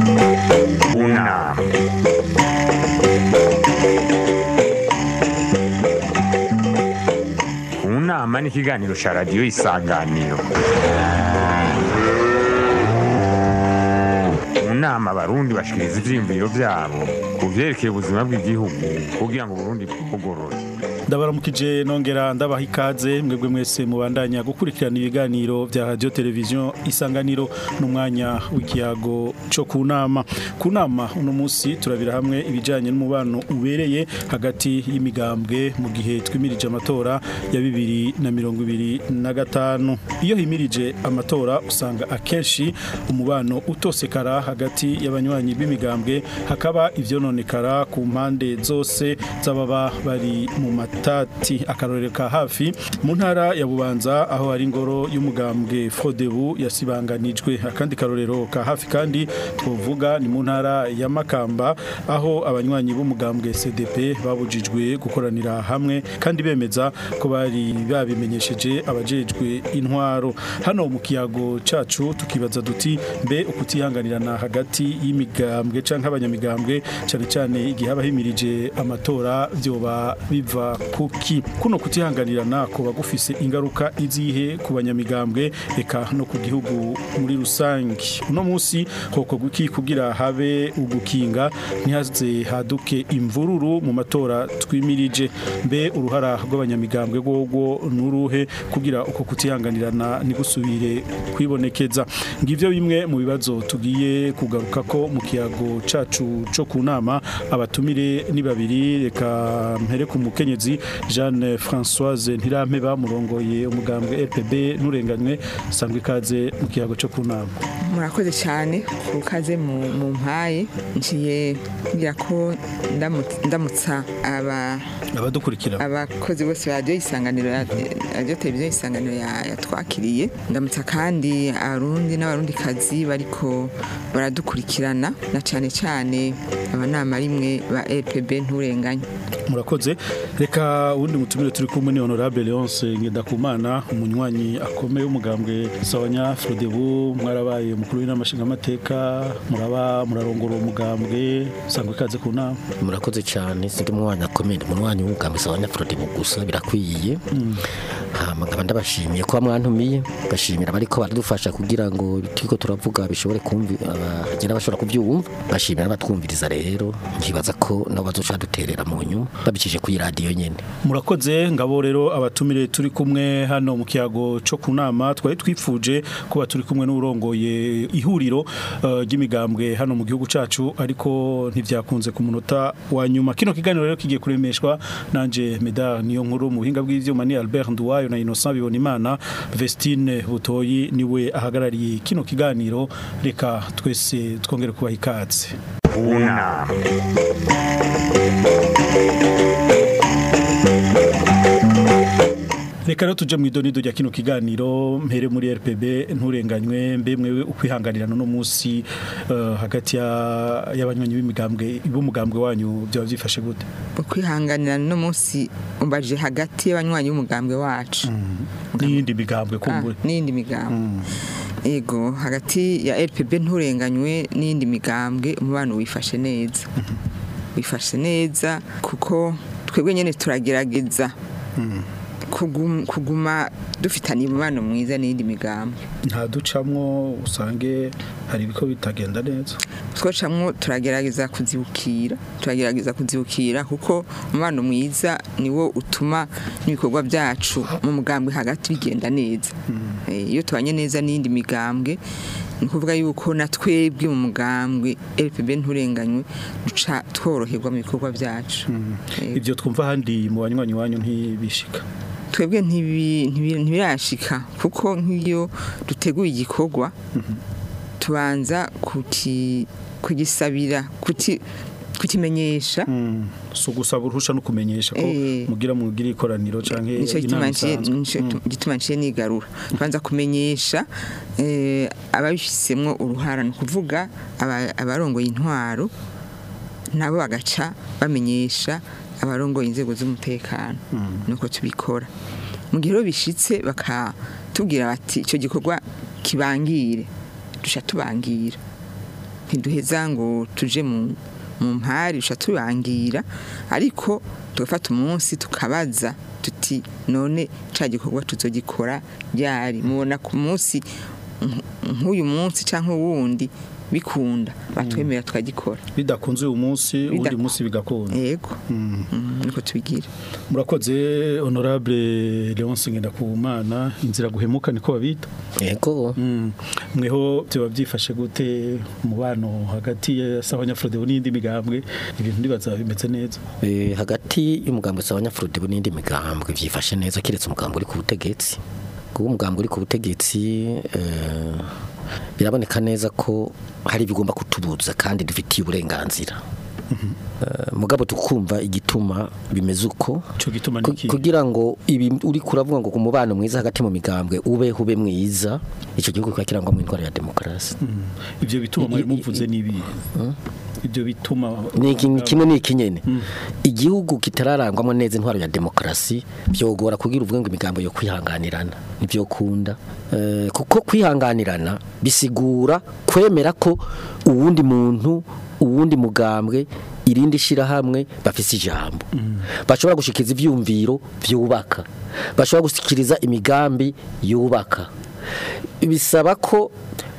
Una. Unama ni ikiganiro cya radiyo isanganiro mu nama abarundi bashikiriza ivyiyumviro vyabo ku vyerekeye ubuzima bw'igihugu kugira ngo uburundi bwugorore ndabaramukije nongera ndabaha ikaze mwebwe mwese mubandanya gukurikirana ibiganiro vya radio televiziyo isanganiro n'umwanya w'ikiyago co ku nama ku nama uno munsi turabira hamwe ibijanye n'umubano ubereye hagati y'imigambwe mu gihe twimirije amatora ya bibiri na mirongo ibiri na gatanu iyo himirije amatora usanga akenshi umubano utosekara hagati y'abanywanyi b'imigambwe hakaba ivyononekara ku mpande zose z'ababa bari mu mata tati akarorero ka hafi mu ntara ya bubanza aho hari ingoro y'umugambwe Frodebu yasibanganijwe akandi karorero ka hafi kandi twovuga ni mu ntara ya Makamba aho abanywanyi b'umugambwe CDP babujijwe gukoranira hamwe kandi bemeza ko bari babimenyesheje abajejwe intwaro hano mu kiyago cacu tukibaza duti mbe ukutihanganirana hagati y'imigambwe canke abanyamigambwe cyane cyane igihe abahimirije amatora vyoba biva kuki kuno kutihanganirana kuba gufise ingaruka izihe ku banyamigambwe eka no ku gihugu muri rusange uno munsi hoko guki kugira habe ugukinga ntihaze haduke imvururu mu matora twimirije mbe uruhara rw'abanyamigambwe rwogo nuruhe kugira uko kutihanganirana nigusubire kwibonekeza ngivyo bimwe mu bibazo tugiye kugaruka ko mu kiyago cacu co ku nama abatumire ni babiri reka mpere ku mukenyezi Jeanne Françoise Ntirampeba murongoye umugambwe RPB nurenganywe sangwe ikaze mu kiyago cyo kunama murakoze cyane ukaze mu mu mpaye ngiye ngira ko ndamu- ndamutsa aba abadukurikira abakozi bose ba radiyo isanganiro ya radiyo televiziyo isanganiro ya- yatwakiriye ndamutsa kandi abarundi n'abarundi kazi bariko baradukurikirana na cyane cyane abanama rimwe ba RPB nturenganye murakoze reka uwundi mutumire turi kumwe ni honorable Leonce Ngendakumana umunywanyi akomeye w'umugambwe Sawanya Frodebu mwarabaye umukuru w'inamashinga amateka muraba murarongora uwo mugambwe sangwe ikaze ku nama murakoze cyane sindi umwanya akomeye ndi umwanya w'umugambi wa nyafurodi mu gusa birakwiye hama nkaba ndabashimiye kuba mwantumiye bashimira bariko baradufasha kugira ngo turiko turavuga bishobore kumvi abagera bashobora kubyumva bashimira abatwumviriza rero nkibaza ko nabo bazoca duterera mu nyuma babikije kuri radio nyene murakoze ngabo rero abatumire turi kumwe hano mu kiyago cyo kunama twari twifuje kuba turi kumwe n'urongoye ihuriro eh, ry'imigambwe hano mu gihugu cacu ariko ntivyakunze ku munota wa nyuma kino kiganiro rero kigiye kuremeshwa nanje Medar niyo nkuru mu buhinga bw'ivyuma ni Albert Nduwayo na Innocent Bibonimana Vestine Butoyi niwe ahagarariye kino kiganiro reka twese twongere kubaha ikaze Una. Reka rero tuje mu idonido rya kino kiganiro mpere muri RPB nturenganywe mbe mwewe ukwihanganirana no munsi eh, hagati ya- y'abanywanyi b'imigambwe b'umugambwe wanyu byaba byifashe gute ukwihanganira no munsi umbaje hagati y'abanywanyi b'umugambwe wacu n'iyindi migambwe Ah, kumbure n'iyindi migambwe ego hagati ya RPB nturenganywe n'iyindi migambwe umubano wifashe neza wifashe neza kuko twebwe nyene turagerageza kugum- kuguma dufitanye umubano mwiza n'iyindi migambwe nta ducamwo usange hari ibiko bitagenda neza twocamwo turagerageza kuzibukira turagerageza kuzibukira kuko umubano mwiza niwo utuma n'ibikorwa byacu mu mugambwe hagati bigenda neza Eh, iyo tubanye neza n'iyindi migambwe ni ukuvuga yuko na twebwe mu mugambwe RPB nturenganywe duca tworoherwa mu bikorwa byacu Eh, ibyo twumva ahandi mu banywanyi wanyu ntibishika twebwe ntibi- ntibi- ntibirashika kuko nk'iyo duteguye igikorwa tubanza kuti- kugisabira kuti- kukimenyesha si ugusaba uruhusha no kumenyesha ko Eh. mugira mugira ikoraniro canke nicyo gituma inama nciye- isanzwe nico gituma nciye nigarura tubanza kumenyesha eh, ababifisemwo uruhara ni ukuvuga aba- abarongoye intwaro nabo bagaca bamenyesha abarongoye inzego z'umutekano nuko tubikora mu gihe rero bishitse bakatubwira bati icyo gikorwa kibangire duca tubangira ntiduheza ngo tuje mu mu mpari usha turangira ariko tugafata umunsi tukabaza tuti none ca gikorwa tuzogikora ryari mubona ku munsi nk- nk'uyu munsi canke uwundi bikunda batwemera tukagikora bidakunze uyu munsi uwundi Bidaku- munsi bigakunda yego Mm, niko tubigira murakoze honorable Leonce Ngendakumana inzira guhemuka niko babita yego Mm. mweho byoba byifashe gute umubano hagati ya Sabanyafrode n'indi migambwe ibintu ndibaza bimeze neza Eh, hagati y'umugambwe s'abanyafurudi n'indi migambwe byifashe neza kiretse umugambwe uri ku butegetsi kuko umugambwe uri ku butegetsi eh, biraboneka neza ko hari ibigomba kutubuza kandi dufitiye uburenganzira Eh, mugabo tukumva igituma bimeze uko Ico gituma Ku- niki? kugira ngo ibi uri kuravuga ngo ku mubano mwiza hagati mu migambwe ube ube mwiza icyo gihugu kiba kirangwamo indwara ya demokarasi ivyo bituma mwari I- i- muvuze nibi ivyo bituma ni iki- ni kimwe n'iki nyene igihugu kitararangwamo neza intwaro ya demokarasi byogora kugira uvuge ngo imigambo yo kwihanganirana nibyo kunda Eh, kuko kwihanganirana bisigura kwemera ko uwundi muntu uwundi mugambwe irindi shirahamwe bafise ijambo bashobora gushikiriza ivyumviro vyubaka bashobora gushikiriza imigambi yubaka bisaba ko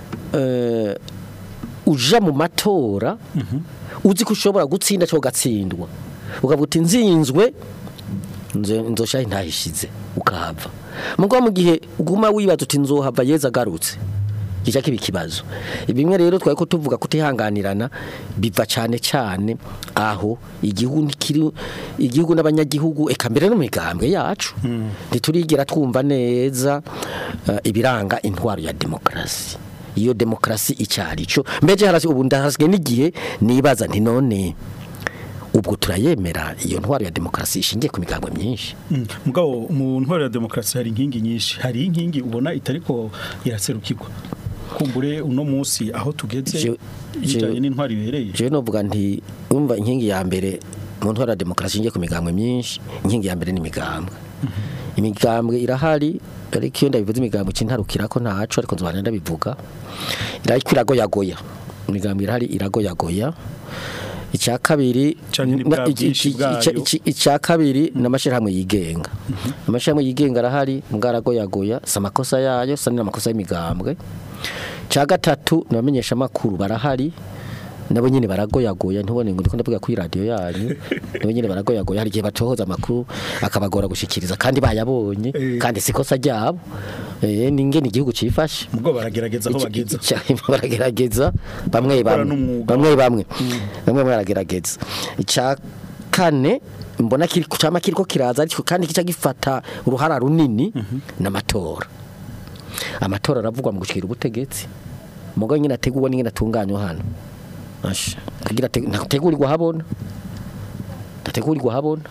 eh, uja mu matora uzi ko ushobora gutsinda cyangwa ugatsindwa ukavuga uti nzinzwe nzo- nzoshaho ntahishize ukahava mugabo mu gihe uguma wibaza uti nzohava yeza agarutse kijya kiba ikibazo bimwe rero twari ko tuvuga kutihanganirana biva cyane cyane aho igihugu ntikiri igihugu n'abanyagihugu eka mbere no mu migambwe yacu ntiturigira twumva neza eh, ibiranga intwaro ya demokarasi iyo demokarasi icyari cyo mbere harasi ubu ndahasigaye n'igihe nibaza nti none ubwo turayemera iyo ntwaro ya demokarasi ishingiye ku migambwe myinshi Mm. mugabo mu ntwaro ya demokarasi hari inkingi nyinshi hari inkingi ubona itariko iraserukirwa kumbure uno munsi aho tugeze Je- bijanye je- n'intwaro ibereye jewe novuga nti umva inkingi ya mbere mu ntwaro ya demokarasi ishingiye ku migambwe myinshi inkingi ya mbere ni imigambwe imigambwe irahari ariko iyo ndabivuze imigambwe cintarukira ko ntaco ariko nzobana ndabivuga irariko iragoyagoya imigambwe irahari iragoyagoya icya kabiri Canke ni na- bwa iki- bwinshi iki- bwayo. ica- iki- icya kabiri n'amashirahamwe yigenga amashirahamwe yigenga arahari mugaragoyagoya si amakosa yayo sa n'amakosa y'imigambwe cya gatatu nabamenyesha amakuru barahari nabo nyine baragoyagoya ntubone ngo ndiko ndavuga kuri radio yanyu nabo nyine baragoyagoya hari igihe batohoza amakuru akabagora gushikiriza kandi bayabonye Eh. kandi sikosa ryabo eh ningene igihugu cifashe mugabo baragerageza aho Iki- bageza iki- baragerageza bamwe Gukora bamwe n'umwuga. bamwe bamwe bamwe baragerageza icya kane mbona kiri cyama kiriko kiraza ariko kandi kica gifata uruhara runini n'amatora amatora aravugwa mu gushikira ubutegetsi mugabo nyine ateguwe n'ingene atunganywa hano Asha, kugira ate- ntategurirwa habona ntategurirwa habona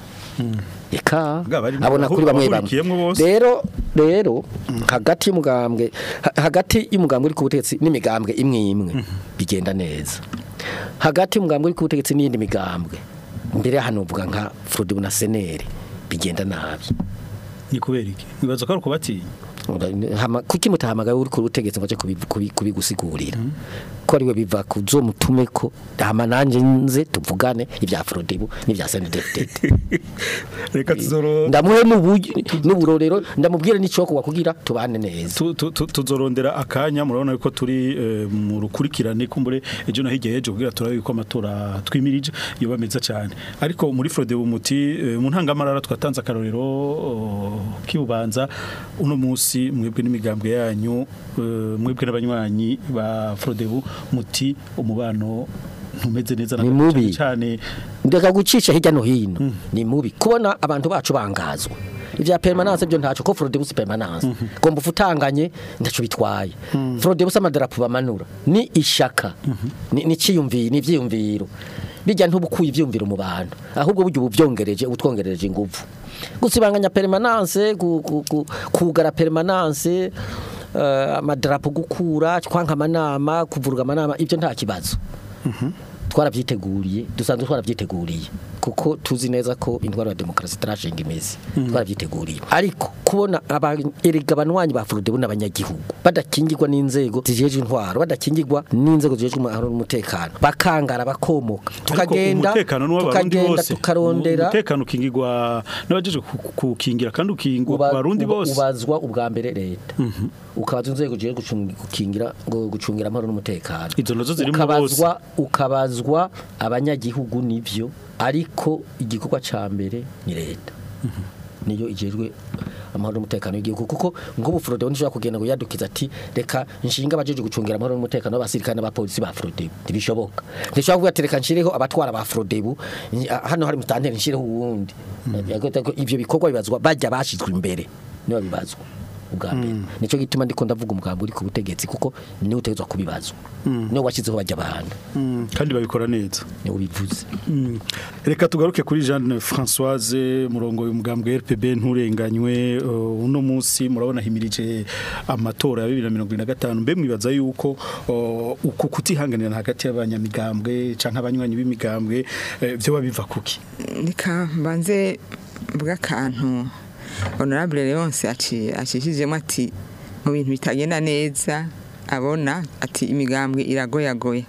eka Bwa bari- abona kuri bamwe bamwe abahurikiyemwo bose. rero rero hagati y'umugambwe ha- hagati y'umugambwe uri ku butegetsi n'imigambwe imwe imwe bigenda neza hagati y'umugambwe uri ku butegetsi n'iyindi migambwe mbere hano uvuga nka Frodibu na Seneri bigenda nabi ni kubera iki nibaza ko ari ukubatinya Hama- kuki mutahamagaye uri ku butegetsi ngo aje kubi- kubi- kubigusigurira ko ariwe biva ku zo mutume ko hama nanje nze tuvugane ibya Frodibu n'ibya Seneri reka tuzoro ndamuhe n'uburyo n'uburorero ndamubwire n'icyokuwa kugira tubane neza tu- tu- tu- tuzorondera akanya murabona yuko turi eh, mu rukurikirane kumbure ejo no hirya y'ejo kugira turabe yuko amatora twimirije yoba meza cyane ariko muri Frode umuti eh, mu ntangamarara twatanze akarorero oh, kibubanza uno munsi mwebwe n'imigambwe yanyu eh, mwebwe n'abanywanyi ba Frodebu muti umubano ntumeze neza na Ni gato mubi. cyane ndeka gucisha hirya no hino ni mubi kubona abantu bacu bangazwa ibya permanence byo ntaco ko Frodebus permanence gomba ufutanganye ndaco bitwaye Frodebus amadarapo bamanura ni ishaka ni ni ciyumviro ni vyiyumviro bijya ntubukuye ivyumviro mu bantu ahubwo buryo ubuvyongereje ubutwongereje ingufu gusibanganya permanence gu- gu- gu- kugara permanence eh, amadarapo gukura kwanka amanama kuvuruga amanama ibyo nta kibazo twarabyiteguriye dusanzwe twarabyiteguriye kuko tuzi neza ko intwaro ya demokarasi itarashinga imizi twarabyiteguriye ariko kubona aba- erega abanywanyi ba Frodebu n'abanyagihugu badakingirwa n'inzego zijejwe intwaro badakingirwa n'inzego zijejwe amahoro n'umutekano bakangara bakomoka tukagenda umutekano n'uw'abarundi tukagenda bose tukarondera umutekano ukingirwa n'abajeje ku- kuwukingira kandi ukingwa ku uba- barundi uba- bose ubazwa ubwa mbere leta ukabaza inzego zigiye gucungi- gukingira ngo gucungira amahoro n'umutekano Izo nazo zirimo ukabazwa ukabazwa abanyagihugu nivyo ariko igikorwa ca mbere ni leta niyo ijejwe amahoro n'umutekano w'igihugu kuko ngo bufrode nishobora kugenda ngo yadukiza ati reka nshinga abajeje gucungira amahoro n'umutekano w'abasirikare n'abapolisi ba Frodebu ntibishoboka ntishobora kuvuga ati reka nshireho abatwara ba Frodebu nyi- ah, hano hari mutanteri nshireho uwundi ivyo bikorwa bibazwa bajya bashizwe imbere niba bibazwa ubwa mbere nico gituma ndiko ndavuga umugambi uri ku butegetsi kuko niwe utegetswe kubibazwa niwe washyizeho bajya abantu Mm, kandi babikora neza niwe ubivuze Mm. reka tugaruke kuri Jeanne Françoise murongo y'umugambwe RPB nturenganywe uh, uno munsi murabona himirije amatora ya 2025 mbe mwibaza yuko uh, uko kutihanganira hagati y'abanyamigambwe canke abanywanyi b'imigambwe eh, vyo babiva kuki reka mbanze mvuga akantu honorable leonce aci- acishijemo ati mu bintu bitagenda neza abona ati imigambwe iragoyagoya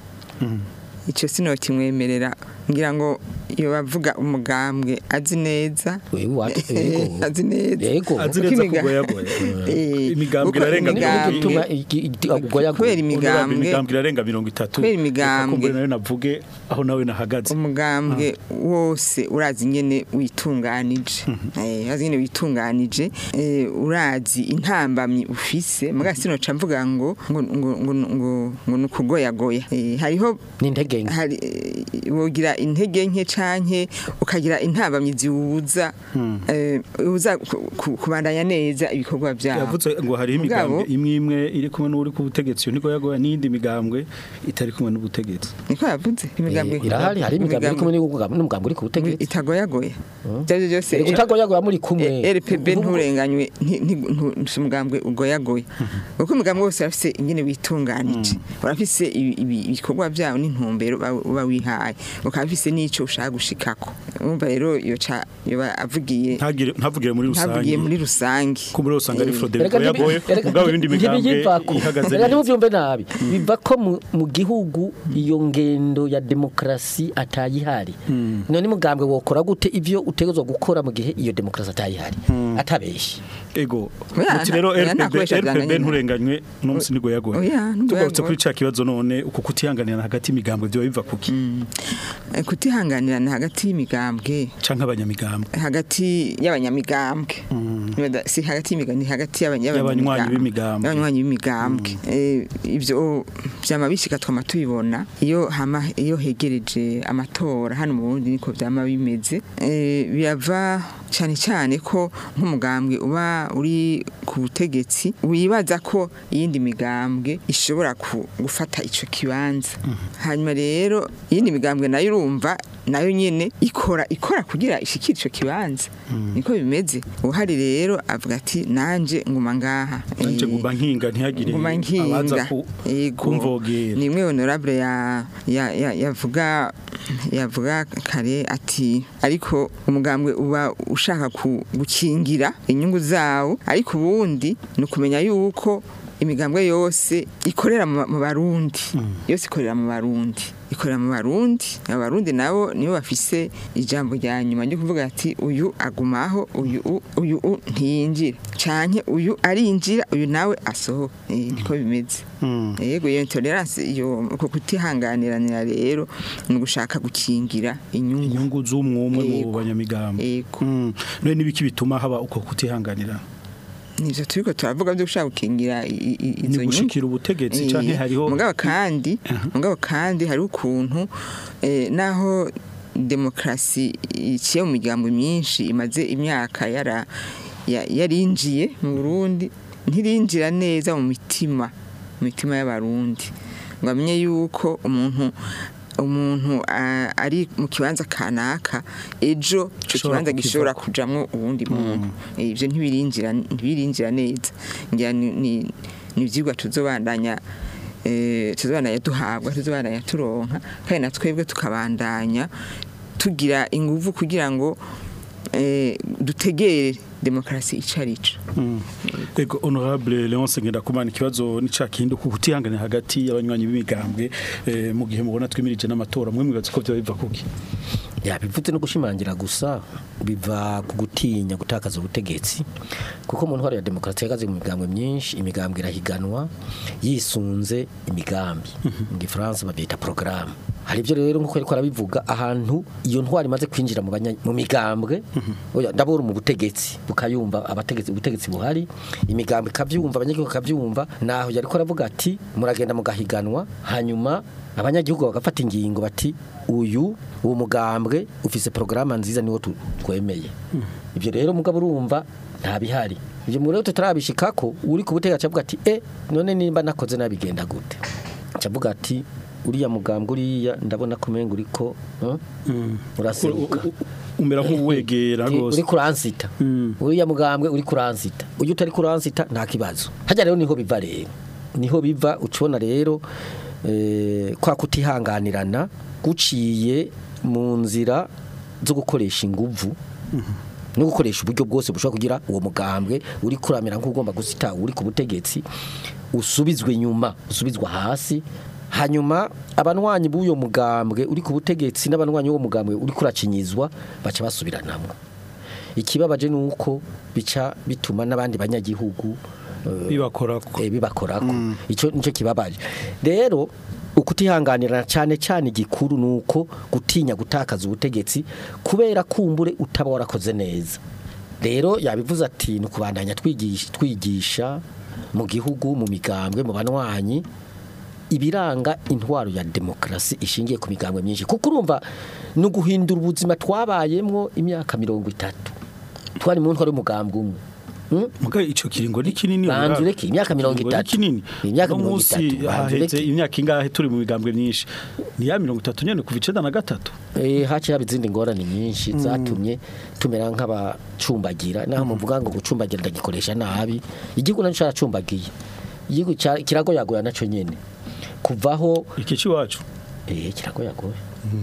icyo sino kimwemerera ngira ngo iyo bavuga umugambwe azi neza wewe watu yego azi neza yego azi Kuko neza imiga- kugoyagoya Eh, imigambwe kuko irarenga imigambwe- gutuma ugoya kubera imigambwe imigambwe irarenga 30 Kubera imigambwe. Reka nayo navuge aho nawe nahagaze umugambwe wose urazi nyene witunganije eh urazi nyene witunganije eh urazi intambamyi ufise muga sino ca mvuga ngo ngo ngo ngo ngo, ngo nukugoyagoya eh hariho n'intege nke hari eh, wogira intege nke canke ukagira intambamyi ziwuza eh uza ku- ku- kubandanya neza ibikorwa vyawe yavuze ngo hari Mugabo- imigambwe imwe imwe iri kumwe n'uri ku butegetsi yo niko yagoya n'indi migambwe itari kumwe n'ubutegetsi niko yavuze imigambwe Eh, irahari hari imigambi iri kumwe n'umugambi n'umugambi uri ku butegetsi itagoyagoya byari byose Iri kutagoyagoya muri kumwe Eh, RPB nturenganywe nti- nti- ntu- nti umugambwe ugoyagoye kuko umugambwe wose urafise ingene witunganije urafise ibi- ibi- ibikorwa byawo n'intumbero uba- uba wihaye ukaba ufise n'ico ushaka gushikako urumva rero iyo ca yoba avugiye ntagire ntavugire muri rusange ntavugiye muri rusange ko muri usanga ari Eh, Frode Erega ntibi- yagoye erega mugabo ibindi migambwe ntibiyivako. ihagaze Erega neza ntimuvyumve nabi biva ko mu- mu gihugu iyo ngendo ya demokarasi atayihari none mugambwe wokora gute ivyo utegezwa gukora mu gihe iyo demokarasi atayihari atabeshye ego Oya, muti rero oya, RPB nakoresha RPB byanganye. nturenganywe no musi nigo yagoye Oya, nigo tugarutse yagoye. kuri ca kibazo none uko kutihanganira hagati y'imigambwe byo biva kuki Eh, kutihanganirana hagati y'imigambwe canke abanyamigambwe hagati y'abanyamigambwe Nibaza- si hagati y'imigambwe ni hagati y'abanya- Y'abanywanyi b'imigambwe. y'abanywanyi b'imigambwe Eh, ivyo vyama bishika twama tubibona iyo hama iyo hegereje amatora hano mu Burundi niko vyama bimeze Eh, birava cyane cyane ko nk'umugambwe uba uri ku butegetsi wibaza ko iyindi migambwe ishobora ku- gufata ico kibanza hanyuma rero iyindi migambwe nayo urumva nayo nyene ikora ikora kugira ishikire ico kibanza niko bimeze uhari rero avuga ati nanje nguma ngaha nanje Eh, nguma nkinga ntihagire nguma abaza nkinga ku- Yego. kumvogera ni imwe honorable ya ya- ya- yavuga yavuga kare ati ariko umugambwe uba ushaka ku- gukingira inyungu zawo ariko ubundi ni ukumenya yuko imigambwe yose ikorera mu mu barundi yose ikorera mu barundi ikorera mu barundi abarundi nabo nibo bafise ijambo rya nyuma ryo kuvuga ati uyu agumaho uyu u- uyu u ntiyinjira canke uyu arinjira uyu nawe asohoka Eh, niko bimeze Mm. yego iyo intolerance iyo uko kutihanganiranira rero ni ugushaka gukingira inyungu inyungu z'umwumwe mu Yego. banyamigambwe yego Mm. none nibiki bituma haba uko kutihanganira nivyo turiko turavuga byo gushaka gukingira i- i- ni izo nyungu gushikira ubutegetsi Eh, canke hariho mugabo kandi mugabo kandi hari ukuntu eh, naho demokarasi iciye mu miryango myinshi imaze imyaka yara ya- yarinjiye mu Burundi ntirinjira neza mu mitima mu mitima y'abarundi ngo amenye yuko umuntu umuntu ah, ari mu kibanza kanaka ejo ico Gishobora kibanza gishobora kukivako. kujamwo uwundi muntu Eh, ivyo ntibirinjira ntibirinjira neza ngira ni ni- ni ivyigwa tuzobandanya eh, tuzobana yaduhabwa tuzobana yaturonka kandi na twebwe tukabandanya tugira inguvu kugira ngo eh, dutegere demokarasi ico arico Ego honorable Leonce Ngendakumana ikibazo ni ca kindi ku kutihangana hagati y'abanywanyi b'imigambwe eh, mu gihe mubona twimirije n'amatora mwe mwibaza ko byo biva kuki yabivutse no gushimangira gusa biva ku gutinya gutakaza ubutegetsi kuko mu ntwaro ya demokarasi ihagaze mu migambwe myinshi imigambwe irahiganwa yisunze imigambi mu gifaransa babyita porogaramu hari ibyo rero nk'uko ariko arabivuga ahantu iyo ntwaro imaze kwinjira mu banya- mu migambwe oya, ndabona mu butegetsi bukayumva abategetsi ubutegetsi buhari imigambwe ikabyumva abanyagihugu bakabyumva naho yariko aravuga ati muragenda mugahiganwa hanyuma abanyagihugu bagafata ingingo bati uyu uwo mugambwe ufise porogaramu nziza niwo tu- twemeye ibyo rero mugabo urumva nta bihari ibyo mu rero tutarabishikako uri ku butegetsi avuga ati e none nimba nakoze nabigenda gute acavuga ati uriya mugambwe uriya ndabona ko umenga uriko eh, uraseruka U- u- umera nk'uwegera uri rwose kuransita Mm. uriya mugambwe uri kuransita uyu utari kuransita nta kibazo hajya rero niho biva rero niho biva ucibona rero eh, kwa kutihanganirana guciye mu nzira zo gukoresha inguvu no gukoresha uburyo bwose bushobora kugira uwo mugambwe uri kuramira nk'ugomba gusita uri ku butegetsi usubizwe inyuma usubizwa hasi hanyuma abanwanyi b'uyo mugambwe uri ku butegetsi n'abanwanyi b'uwo mugambwe uri kuracinyizwa baca basubiranamwo ikibabaje ni uko bica bituma n'abandi banyagihugu eh, bibakorako eh, bibakorako icyo nicyo kibabaje rero ukutihanganirana cyane cyane igikuru ni uko gutinya gutakaza ubutegetsi kubera kumbure utaba warakoze neza rero yabivuze ati ni ukubandanya twigisha, twigisha mu gihugu mu migambwe mu banwanyi ibiranga intwaro ya demokarasi ishingiye ku migambwe myinshi kuko urumva ni uguhindura ubuzima twabayemwo imyaka mirongo itatu twari mu ntwaro y'umugambwe umwe Hmm? muga ico kiringo ni kinini Banza urara. ureke imyaka mirongo Ikiringo ni itatu. kinini Imyaka Uno mirongo munsi itatu, banza haheze ureke. imyaka ingahe turi mu migambwe myinshi ni ya mirongo itatu nyene kuva icenda na gatatu Eh haciye haba izindi ngorane nyinshi zatumye tumera nk'abacumbagira naho muvuga ngo gucumbagira ndagikoresha nabi igihugu naco caracumbagiye igihugu ca- kiragoyagoya naco nyene kuvaho iki ciwacu eh kiragoyagoya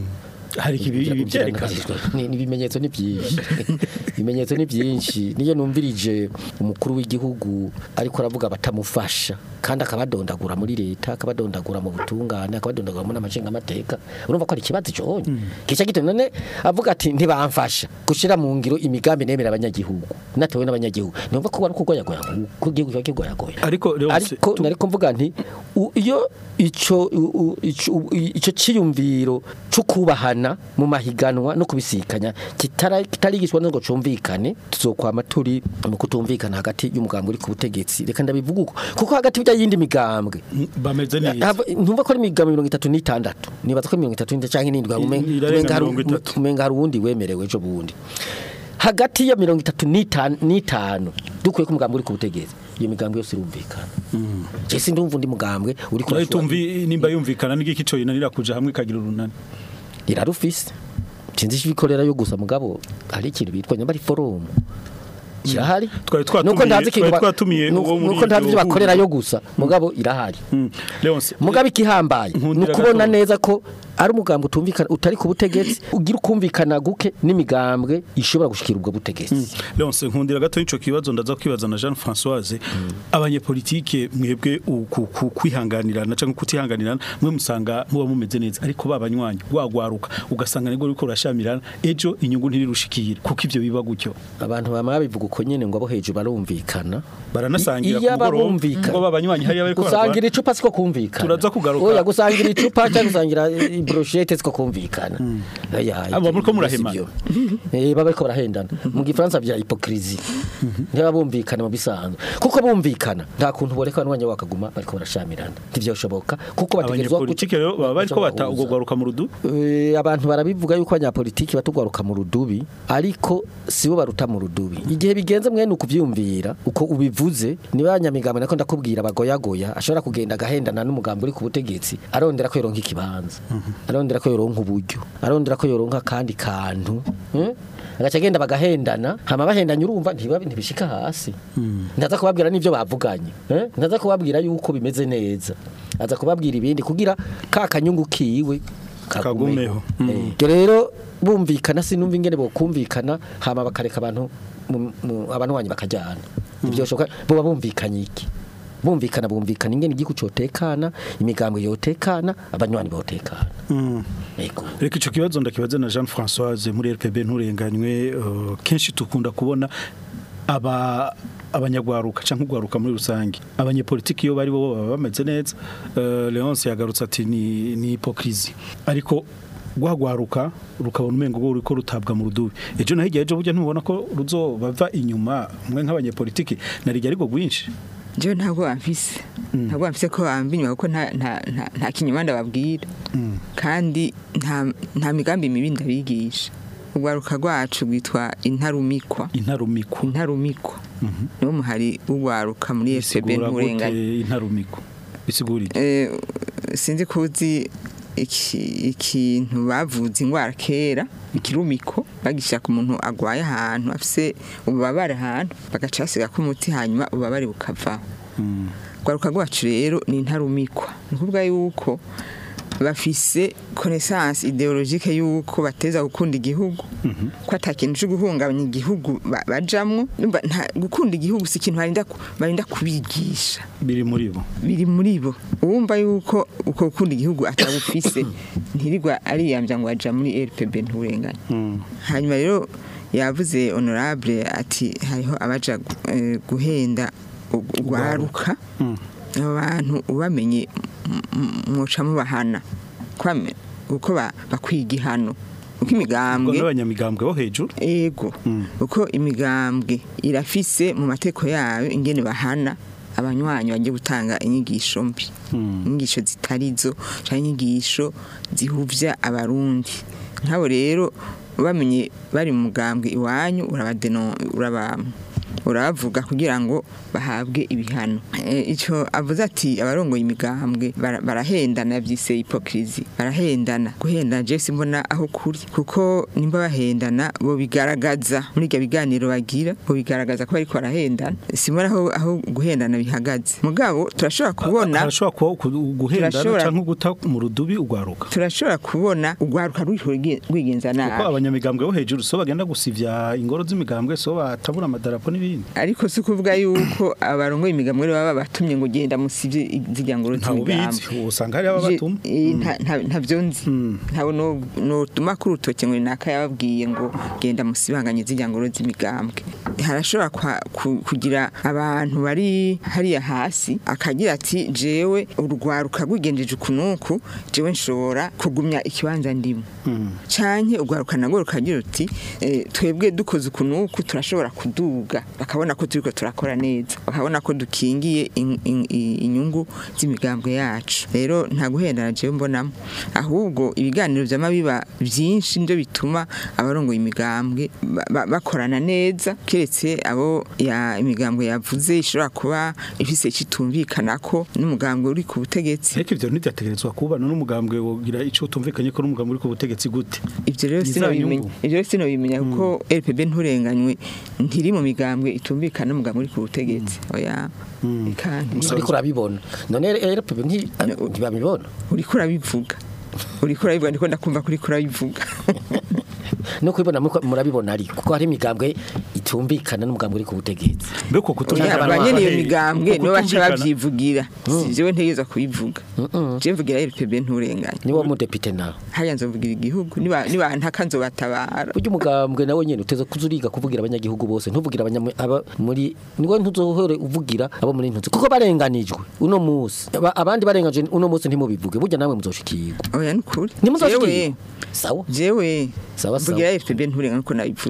hari ibi ibi byerekana ni ni ibimenyetso ni byinshi ibimenyetso ni byinshi niyo numvirije umukuru w'igihugu ariko aravuga batamufasha kandi akabadondagura muri leta akabadondagura mu butungane akabadondagura muri amashinga amateka urumva ko ari ikibazo cyonye kica gito none avuga ati ntibamfasha gushira mu ngiro imigambi nemera abanyagihugu natewe n'abanyagihugu numva ko bari kugoyagoya ko igihugu kiba kigoyagoya ariko rero ariko nariko mvuga nti u- iyo ico u- u- ico u- ico ciyumviro cyo kubahana mu mahiganwa no kubisikanya kitara- kitarigishwa ngo cumvikane tuzokwama turi mu kutumvikana hagati y'umugambwe uri ku butegetsi reka ndabivuga uko kuko hagati y'ya yindi migambwe bameze neza Hava- ntumva ko ari imigambwe mirongo itatu n'itandatu nibaza ko mirongo itatu n'itandatu canke n'indwi umenga- irarenga umenga hari- mirongo itatu. umenga hari uwundi wemerewe ejo bundi hagati ya mirongo itatu n'itanu n'itanu dukuye ko umugambwe uri ku butegetsi iyo migambwe yose irumvikana je sindumva undi mugambwe uri ku Nayo tumvi nimba yumvikana n'igiki cyo yinanira kuja hamwe kagira urunani irarufise sinzi ibikorera yo gusa mugabo hari ikintu bitwa nyamba ari forum kirahari Twari twatumiye- nuko ndazi ikintu twari ba- twatumiye nuko- uwo muri nuko ndazi iryo ibyo bakorera huriro. yo gusa mugabo irahari Mm. Leonce mugabe ikihambaye ni Nkundira ukubona gato. neza ko ari umugambi utumvikana utari ku butegetsi ugira ukumvikana guke n'imigambwe ishobora gushikira ubwo butegetsi Leonce nkundira gato ico kibazo ndaza kwibaza na Jean Françoise abanyepolitike mwebwe uku- ku- kwihanganirana cyangwa kutihanganirana mwe musanga muba mumeze neza ariko babanywanyi gwagwaruka ugasanga nibwo riko rashamirana ejo inyungu ntirirushikire kuko ivyo biba gutyo abantu bama babivuga uko nyene ngo abo hejuru barumvikana baranasangira iyo ku mugoroba babumvikana ngo babanywanyi hariya bariko gusangira icupa siko kumvikana Turaza kugaruka. oya gusangira icupa cyangwa gusangira i- brochette siko kumvikana oya Abo muriko ibyo murahemana. sivyo. eh baba bariko barahendana mu gifaransa bya hypocrisie ntibaba bumvikana mu bisanzwe kuko bumvikana nta kuntu boreka abanywanya bakaguma bariko barashamirana ntivyoshoboka kuko bategerezwa abanyepolitike rero baba bariko bata ubwo gwaruka mu rudu Eh, abantu barabivuga yuko abanyapolitiki batugwaruka mu rudubi ariko sibo baruta mu rudubi igihe bigenze mwene ukuvyumvira uko ubivuze niba abanyamigambo nako ndakubwira bagoyagoya ashobora kugenda agahendana n'umugambi uri ku butegetsi arondera ko yoronka ikibanza arondera ko yoronka uburyo arondera ko yoronka kandi kantu mm? agaca agenda bagahendana hama bahendanye urumva ntibabi ntibishika hasi ntaza kubabwira n'ivyo bavuganye eh? ntaza kubabwira yuko bimeze neza aza kubabwira ibindi kugira ka kanyungu kiwe Kagumeho. Eh, ibyo rero bumvikana sinumva ingene bokumvikana hama bakareka abantu mu- mu- abantu wanyu bakajyana ibyo shoka bo bumvikanye iki bumvikana bumvikana ingene igihugu cotekana imigambwe yotekana abanywanyi botekana Mm. yego reka icyo kibazo ndakibaza na jean francoise muri rpb nturenganywe eh, kenshi dukunda kubona aba abanyagwaruka cyangwa ugwaruka muri rusange abanyepolitiki iyo bari bo baba bameze neza Eh, leonce yagarutse ati ni ni hypocrisie ariko rwagwaruka rukabona umengo rwo ruriko rutabwa mu rudubi ejo na hirya ejo burya ntubona ko ruzobava inyuma mwe nk'abanyepolitiki narijya ariko rwinshi jewe ntabwo bamfise ntabwo bamfise ko bamba inyuma kuko nta nta- nta- nta kinyuma ndababwira kandi nta nta migambi mibi ndabigisha urwaruka rwacu rwitwa intarumikwa intarumikwa intarumikwa niwo muhari urwaruka muri FPB bisigura nturenganya gute intarumikwa bisigurire Eh, sinzi ko uzi iki- ikintu bavuze ingwara kera ikirumiko bagishyira ku muntu agwaye ahantu afise ububabare ahantu bagaca basiga ko umuti hanyuma ububabare bukavaho rwaruka rwacu rero ni intarumikwa ni ukuvuga yuko bafise connaissance ideologique yuko bateza gukunda igihugu ko ata kintu cyo guhungabanya igihugu ba- bajamwo Numva nta- gukunda igihugu si ikintu barinda ku- barinda kubigisha biri muri bo biri muri bo uwumva yuko uko gukunda igihugu atabufise ntirirwa ariyambya ngo aja muri RPB nturenganya hanyuma rero yavuze honorable ati hariho abaja gu- eh, guhenda u- ugwaruka abo bantu ubamenye m- m- mwoca mubahana kwame uko ba- bakwiga ihano uko ubwo imigambwe n'abanyamigambwe bo hejuru ego uko imigambwe irafise mu mateko yayo ingene bahana abanywanyi bagiye gutanga inyigisho mbi inyigisho zitarizo cyangwa inyigisho zihuvya abarundi nk'abo rero bamenye bari mu mugambwe iwanyu urabadeno uraba urabavuga kugira ngo bahabwe ibihano Eh, ico avuze ati abarongoye imigambwe bara- barahendana byise hypocrisie barahendana guhendana je simbona aho kuri kuko nimba bahendana bo bigaragaza muri ibyo biganiro bagira bo bigaragaza ko bariko barahendana simbona aho, aho guhendana bihagaze mugabo turashobora kubona harashobora kuba ku- guhendana Turashobora- cyangwa guta mu rudubi ugwaruka turashobora kubona urwaruka ruriko rwige- rwigenza kuko nabi abanyamigambwe bo hejuru so bagenda gusivya ingoro z'imigambwe so batabura amadarapo n'ibindi ariko si ukuvuga yuko abarongoye imigambwe rero baba batumye ngo genda musivye zirya ngoro ntawe ubizi z'imigambwe usanga hari ababatuma Je- eh, nta- nta- ntavyo nzi ntawe no- notuma kuri urutoke ngo naka yababwiye ngo genda musibanganye zirya ngoro z'imigambwe harashobora kwa- ku- kugira abantu bari hariya hasi akagira ati jewe urwaruka rwigenjeje ukunuku jewe nshobora kugumya ikibanza ndimo canke urwaruka nagwo rukagira uti eh, twebwe dukoze ukunuku turashobora kuduga bakabona ko turiko turakora neza bakabona ko dukingiye in- in- i- inyungu z'imigambwe yacu rero nta guhendana jewe mbonamo ahubwo ibiganiro vyama biba vyinshi nivyo bituma abarongoye imigambwe ba- ba- bakorana neza keretse abo ya imigambwe yavuze ishobora kuba ifise citumvikanako n'umugambwe uri ku butegetsi ariko ivyo ntibyategerezwa kubana n'umugambwe wogira ico utumvikanye ko n'umugambwe uri ku butegetsi gute ivyo rero Ni sino za bimenya nyungu. ivyo rero sino bimenya kuko RPB nturenganywe ntiri mu migambwe itumvikana n'umugambwe uri ku butegetsi oya kandi ariko urabibona none RPB nti- ntibabibona uriko urabivuga uriko urabivuga ndiko ndakumva kuri kurabivuga no kubibona muko- murabibona ariko kuko hari imigambwe itumvikana n'umugambwe uri ku butegetsi mbe ko oya kutumvikana abanyene iyo Hey, migambwe uko nibo baca kutumvikana- bavyivugira si jewe ntegeza kubivuga je mvugira RPB nturenganye niwo mudepite nawe haya nzovugira igihugu niba niba ntaka nzobatabara burya umugambwe nawe nyene uteze kuza uriga kuvugira abanyagihugu bose ntuvugira abanya- aba muri niwe ntuzohore uvugira abo muri ntuzi kuko barenganijwe uno musi Aba- abandi barenganijwe uno musi ntimubivuge burya namwe muzoshikirwa oya nukuri ntimuzoshikirwa jewe sawa jewe Sawa, sawa. mvugira FPB nturenganywe ko nabivuze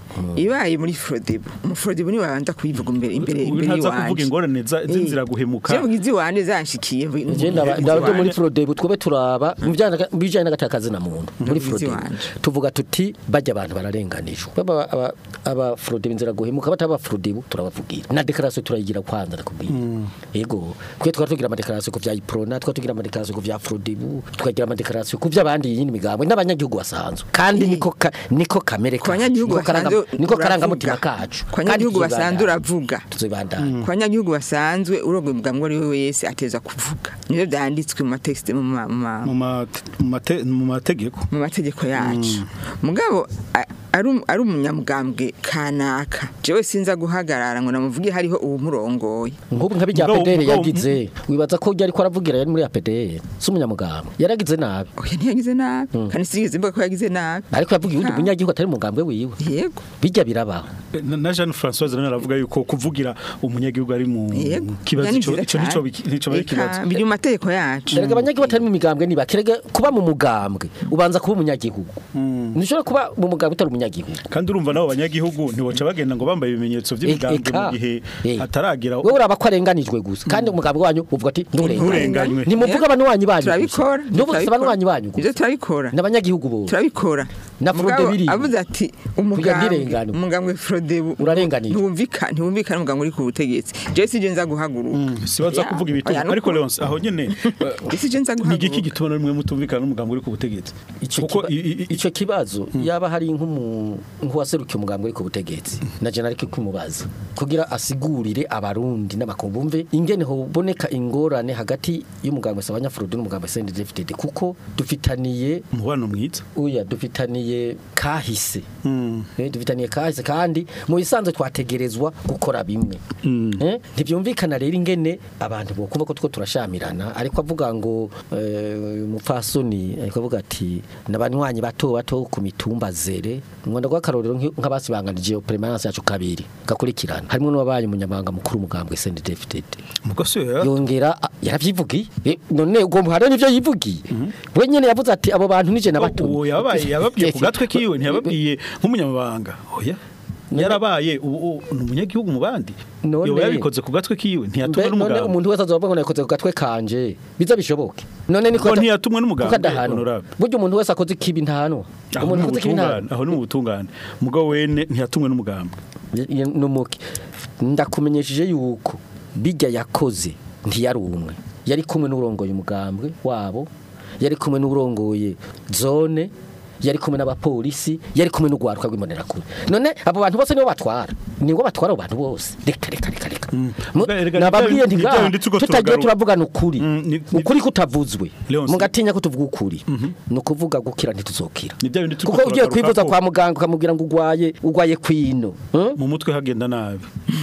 ibaye muri Frodebu umufrodebu niwe wabanza kuyivuga imbere imbere Uyu imbere ntaza yiwanje. kuvuga ingorane za- z'inzira guhemuka. je mugizi wanje zanshikiye Je ndaba ndabyo muri Frodebu twebe turaba mu bijyanye- mu bijyanye n'agatakazi na muntu muri Mubizi Frodebu wanje. tuvuga tuti bajya abantu bararenganijwe baba aba- aba Frodebu inzira guhemuka bataba Frodebu turabavugira na declaration turayigira kwanza nakubwira yego kwe twari tugira ama declaration ku vya Iprona twari tugira ama declaration ku vya Frodebu tukagira ama declaration ku vy'abandi yindi migambo n'abanyagihugu basanzwe kandi niko ka- niko kamere ku banyagihugu niko karanga- basanzwe niko uravuga. karangamutima kacu ku banyagihugu Kandi basanzwe tuzobandanya. uravuga tuzobandanya ku banyagihugu basanzwe urogoye umugambwe ari we wese ateza kuvuga nivyo vyanditswe mu matexte mu ma- mu ma- mu mate- mu mate- mu mategeko mu mategeko yacu mugabo a- ari um- ari umunyamugambwe kanaka jewe sinza guhagarara ngo namuvuge hariho uwumurongoye nk'ubu nka bijya Mugabo- PDR mugabo- yagize wibaza ko yari ko aravugira yari muri APDR si umunyamugambwe yaragize nabi oya ntiyagize nabi kandi sinigeze mvuga ko yagize nabi ariko yavuga uwundi Ah. munyagihugu atari umugambwe wiwe yego bijya birabaho na na Jeanne Françoise nawe aravuga yuko kuvugira umunyagihugu ari mu yego kibazo Yani ico vyiza ico nico cane. biki- nico bari Eka, kibazo biri mu mategeko yacu erega abanyagihugu batari mu migambwe niba kerega kuba mu mugambwe ubanza kuba umunyagihugu ntushobora kuba mu mugambwe utari umunyagihugu kandi urumva nabo banyagihugu ntiboca bagenda ngo bambaye ibimenyetso by'imigambwe mu Eka. gihe Eh. hataragira wowe uraba ko arenganijwe gusa kandi umugambwe wanyu uvuga ati Nturenganywe. nturenganywe ntimuvuga abanywanyi banyu gusa turabikora ntuvuga abanywanyi banyu ibyo gusa turabikora n'abanyagihugu bose turabikora Na Frode Mugabo biriwe. avuze ati Kugira umugambwe ndirengane. umugambwe Frodebu Urarenganije. ntiwumvikana ntiwumvikana umugambwe uri ku butegetsi je sije nza guhaguruka sibaza Oya, kuvuga ibitugu oya, nuko- ariko Leonce aho nyene Je sije nza ni igiki guhaguruka gituma rimwe mutumvikana n'umugambwe uri ku butegetsi Ico kuko kiba- i- i- i- ico kibazo yaba hari nk'umu nk'uwaserukiye umugambwe uri ku butegetsi na je nariko kumubaza kugira asigurire abarundi n'abakumbumve ingene hoboneka ingorane hagati y'umugambwe Sabanyafrodi n'umugambwe CNDD-FDD kuko dufitaniye umubano mwiza uya dufitaniye kahise Mm. Eh, dufitaniye kahise kandi mu bisanzwe twategerezwa gukora bimwe Eh, ntibyumvikana rero ingene abantu bokumva ko two turashamirana ariko avuga ngo eh, uyu mupfasoni ariko avuga ati n'abanywanyi bato bato ku mitumba zere ngwanda rw'akarorero nk'i- nk'abasibanganije iyo permanence yacu kabiri gakurikirana harimo n'uwabaye umunyamabanga mukuru umugambwe CNDD-FDD mugose ya yongera a- yaravyivugiye Eh, none ugomba hari n'ivyo yivugiye we nyene yavuze ati abo bantu nije nabatumye uwo yabaye yababwiye ku gatwe kiwe ntiyababwiye nk'umunyamabanga oya yarabaye ubu ubu ni umunyagihugu mu bandi None- yoba yabikoze ku gatwe kiwe ntiyatumwe Mbe- none n'umugambwe umuntu wese azovuga ngo nakoze ku gatwe kanje biza bishoboke none niko Ko ata- ntiyatumwe n'umugambwe, kuko adahanwa. honorable. burya umuntu wese akoze ikibi ntahanwa aho umuntu ni akoze ikibi ubutungane ntahanwa aho ni mu butungane mugabo wene ntiyatumwe n'umugambwe numuke ndakumenyesheje yuko bijya yakoze ntiyari umwe yari kumwe n'urongoye umugambwe wabo yari kumwe n'urongoye zone yari kumwe n'abapolisi yari kumwe n'ugwaruka rw'imbonerakure none abo bantu bose nibo batwara nibo batwara abo bantu bose reka reka reka reka Mu- Erega- erega nababwiye nibyo- nti nibyo ngaha bindi turiko tutagiye turagaruka. turavugana ukuri Mm, ni- ni- ukuri kutavuzwe Leonce. mugatinya ko tuvuga ukuri ni ukuvuga gukira ntituzokira Ni bya bindi turiko kuko ugiye turagaruka kwivuza ko- kwa muganga ukamubwira ngo ugwaye ugwaye kwino Hmm? mu mutwe hagenda nabi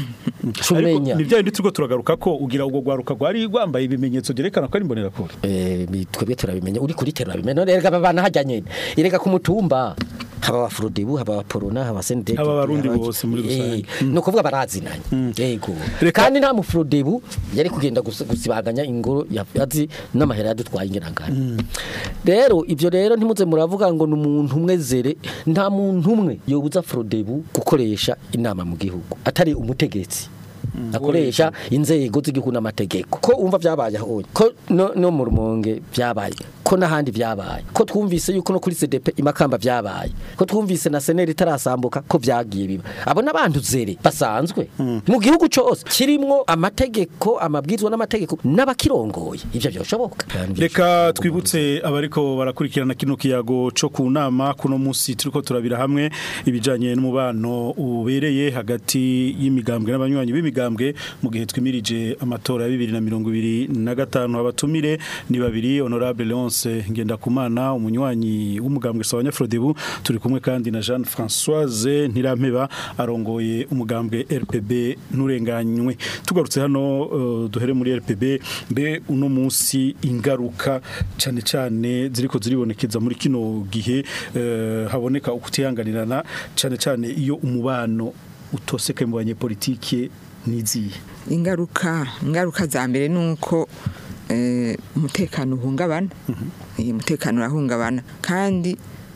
Cumenya. ni bya bindi turiko turagaruka ko ugira ubwo gwaruka rwari rwambaye ibimenyetso byerekana ko ari imbonerakure Eh, bi- twebwe turabimenya uri kuri terura bimenya none erega babana hajya nyene erega ku mutumba haba abafurudibu haba abaporona haba sendeki Haba abarundi bose muri rusange. ni ukuvuga barazinanye yego Reka- kandi nta mufurudibu yari kugenda gusa- gusibanganya ingoro ya- azi n'amahera yadutwaye ingerangano rero ibyo rero ntimuze muravuga ngo ni umuntu umwe zere nta muntu umwe yobuza furudebu gukoresha inama mu gihugu atari umutegetsi akoresha inzego z'igihugu n'amategeko ko umva byabaye aho ko no, no mu rumonge byabaye ko n'ahandi byabaye ko twumvise yuko no kuri CDP imakamba byabaye ko twumvise na seneri itarasambuka ko byagiye biba abo n'abantu zere basanzwe mu gihugu cyose kirimwo amategeko amabwizwa n'amategeko n'abakirongoye ivyo byoshoboka reka twibutse abariko barakurikirana kino kiyago co ku nama kuno munsi turiko turabira hamwe ibijanye n'umubano ubereye hagati y'imigambwe n'abanywanyi b'imigambwe mu gihe twimirije amatora ya bibiri na mirongo ibiri na gatanu abatumire ni babiri honorable Leonce Ngendakumana umunywanyi w'umugambwe Sawanya Frodebu turi kumwe kandi na Jeanne Françoise Ntirampeba arongoye umugambwe RPB nurenganywe tugarutse hano uh, duhere muri RPB mbe uno munsi ingaruka cyane cyane ziriko ziribonekeza muri kino gihe uh, haboneka ukutihanganirana cyane cyane iyo umubano utoseke mu banyepolitike niziye ingaruka ingaruka za mbere ni uko eh, umutekano uhungabana Eh, umutekano urahungabana kandi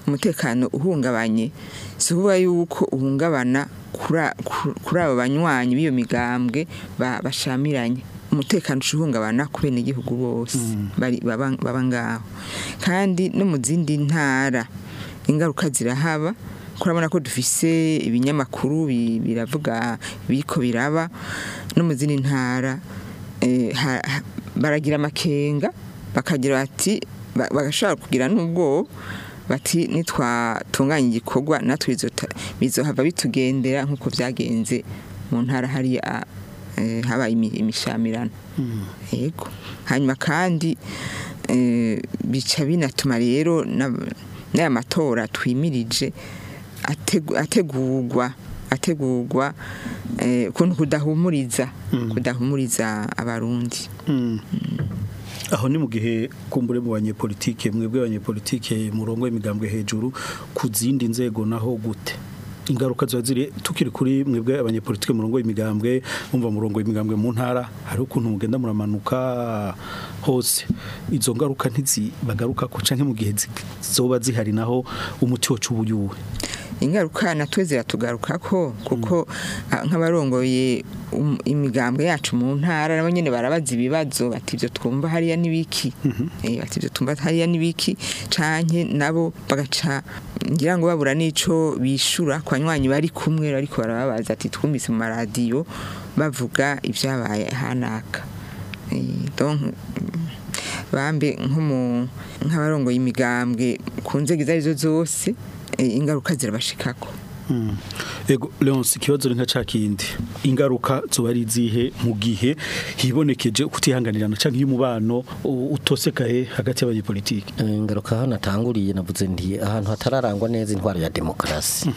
umutekano uhungabanye si ukuvuga yuko uhungabana kura- ku- kuri abo banywanyi b'iyo migambwe ba- bashamiranye umutekano uca uhungabana ku benegihugu bose bari- baba baba ngaho kandi no mu zindi ntara ingaruka zirahaba kurabona ko dufise ibinyamakuru bi- biravuga biriko biraba no mu zindi ntara eh, ha- ha- baragira amakenga bakagira bati ba- bagashobora kugira n'ubwoba bati nitwatunganya igikorwa natwe bizota- bizohava bitugendera nk'uko byagenze mu ntara hariya eh, habaye imi- imishamirano yego hanyuma kandi eh, bica binatuma rero n'ab- n'aya matora twimirije ategu- ategurwa ategurwa eh, ukuntu kudahumuriza kudahumuriza abarundi aho ni mu gihe kumbure mu banyepolitike mwebwe abanyepolitike murongo imigambwe hejuru ku zindi nzego naho gute ingaruka ziba ziri tukiri kuri mwebwe abanyepolitike murongo imigambwe mumva murongo imigambwe mu ntara hari ukuntu mugenda muramanuka hose izo ngaruka ntizibagaruka ko canke mu gihe zi- zoba zihari naho umuti wacu ubuyuwe ingaruka natwe ziratugaruka ko kuko ah, nk'abarongoye um- imigambwe yacu mu ntara nabo nyene barabaza ibibazo bati ivyo twumva hariya n'ibiki eh bati ivyo twumva hariya n'ibiki canke nabo bagaca ngira ngo babura n'ico bishura ku banywanyi bari kumwe ariko barababaza ati twumvise mu maradiyo bavuga ibyabaye hanaka Eh, donc bambe nko mu nk'abarongoye imigambwe ku nzego izo arizo zose eh, ingaruka zirabashikako Ego Leonce ikibazo ni nka cakindi ingaruka zoba ari izihe mu gihe hibonekeje kutihanganirana canke iyo umubano u- utosekaye hagati y'abanyepolitike Eh, ngaruka aho natanguriye navuze nti ahantu hatararangwa neza intwaro ya demokarasi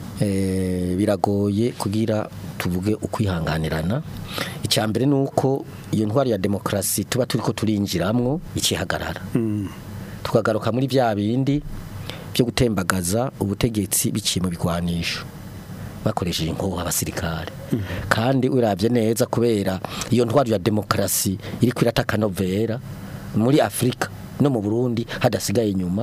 Eh, biragoye kugira tuvuge ukwihanganirana icya mbere ni uko iyo ntwaro ya demokarasi tuba turi ko turinjiramwo ikihagarara tukagaruka muri bya bindi byo gutembagaza ubutegetsi biciye mu bigwanisho bakoresheje inkoho abasirikare kandi urabye neza kubera iyo ntwaro ya demokarasi iri kwirata akanovera muri afurika no mu burundi hadasigaye inyuma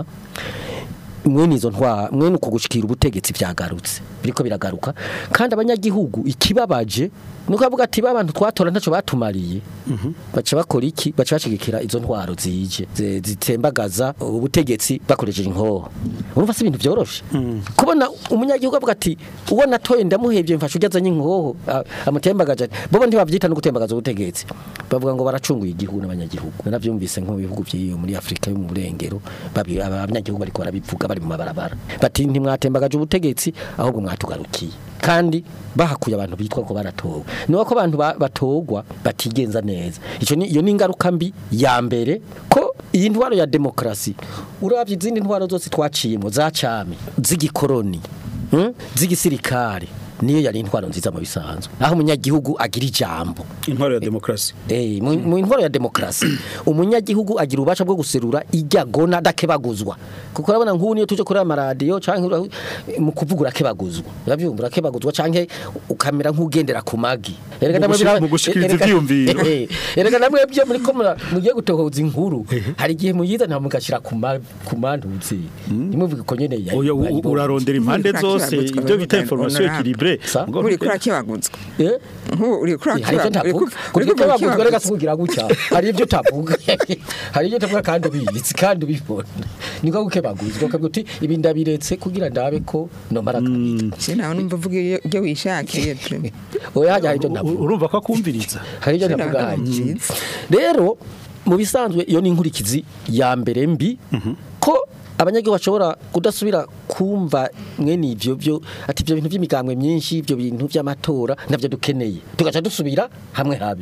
mwene izo ntwara mwene uko gushikira ubutegetsi byagarutse biriko biragaruka kandi abanyagihugu ikibabaje nuko avuga ati babantu twatora ntaco batumariye baca bakora iki baca bashigikira izo ntwaro zije zi- zitembagaza ubutegetsi bakoresheje inkoho urumva si ibintu byoroshe kubona umunyagihugu avuga ati uwo natoye ndamuhevye mfasha ujazanye inkoho a- amutembagaje ati, bobo ntibavyita no gutembagaza ubutegetsi bavuga ngo baracunguye igihugu n'abanyagihugu naravyumvise nko mu bihugu by'iyo muri Afrika yo mu burengero babi- aba- abanyagihugu bariko barabivuga bari mu mabarabara bati ntimwatembagaje ubutegetsi ahubwo mwatugarukiye kandi bahakuye abantu bitwa ko baratowe niba ko abantu ba- batogwa batigenza neza ico ni iyo ni ingaruka mbi ya mbere ko iyi ntwaro ya demokarasi urabye izindi ntwaro zose twaciyemo za cami z'igikoroni hmm? z'igisirikare niyo yari intwaro nziza mu bisanzwe aho umunyagihugu agira ijambo intwaro ya demokarasi Eh, mu mu intwaro ya demokarasi umunyagihugu agira ubasha bwo guserura ijyagona adakebaguzwa kuko urabona nk'ubu niyo tuje kuri amaradiyo canke ura- mu kuvuga urakebaguzwa urabyumva urakebaguzwa canke ukamera nk'ugendera ku magi Erega Mu namwe gushi- bira- mu gushikiriza erega- ivyiyumviro. Eh, erega namwe byo muri ko mura- mugiye gutohoza inkuru hari igihe muyiza nta mugashira ku ma- ku mantuzi nimuvuge ko nyene yari- oya u- yari bo- urarondera impande Muri zose kakiraguzwa ibyo bita bavuga information honorable. équilibrée Sa? Ngo- uri kuri akibaguzwa Eh? nk'ubu uri kuri hari ibyo ntavuga kuri ibyo baguzwe reka tuvugira gutya hari ibyo utavuga hari ibyo utavuga kandi ubizi kandi ubibona niko guke baguzwe ukavuga uti ibi ndabiretse kugira ndabe ko nomara kabiri nawe numva uvuga iyo ibyo wishakiye tu. oya hajya hari ibyo u- ndavuga urumva ko akumviriza hari ibyo Sina ndavuga ntabwo hajya byiza. rero mu bisanzwe iyo ni inkurikizi ya mbere mbi ko abanyagihugu bashobora kudasubira kumva mwene ivyo byo ati ibyo bintu by'imigambwe myinshi ibyo bintu by'amatora navyo dukeneye tugaca dusubira hamwe habi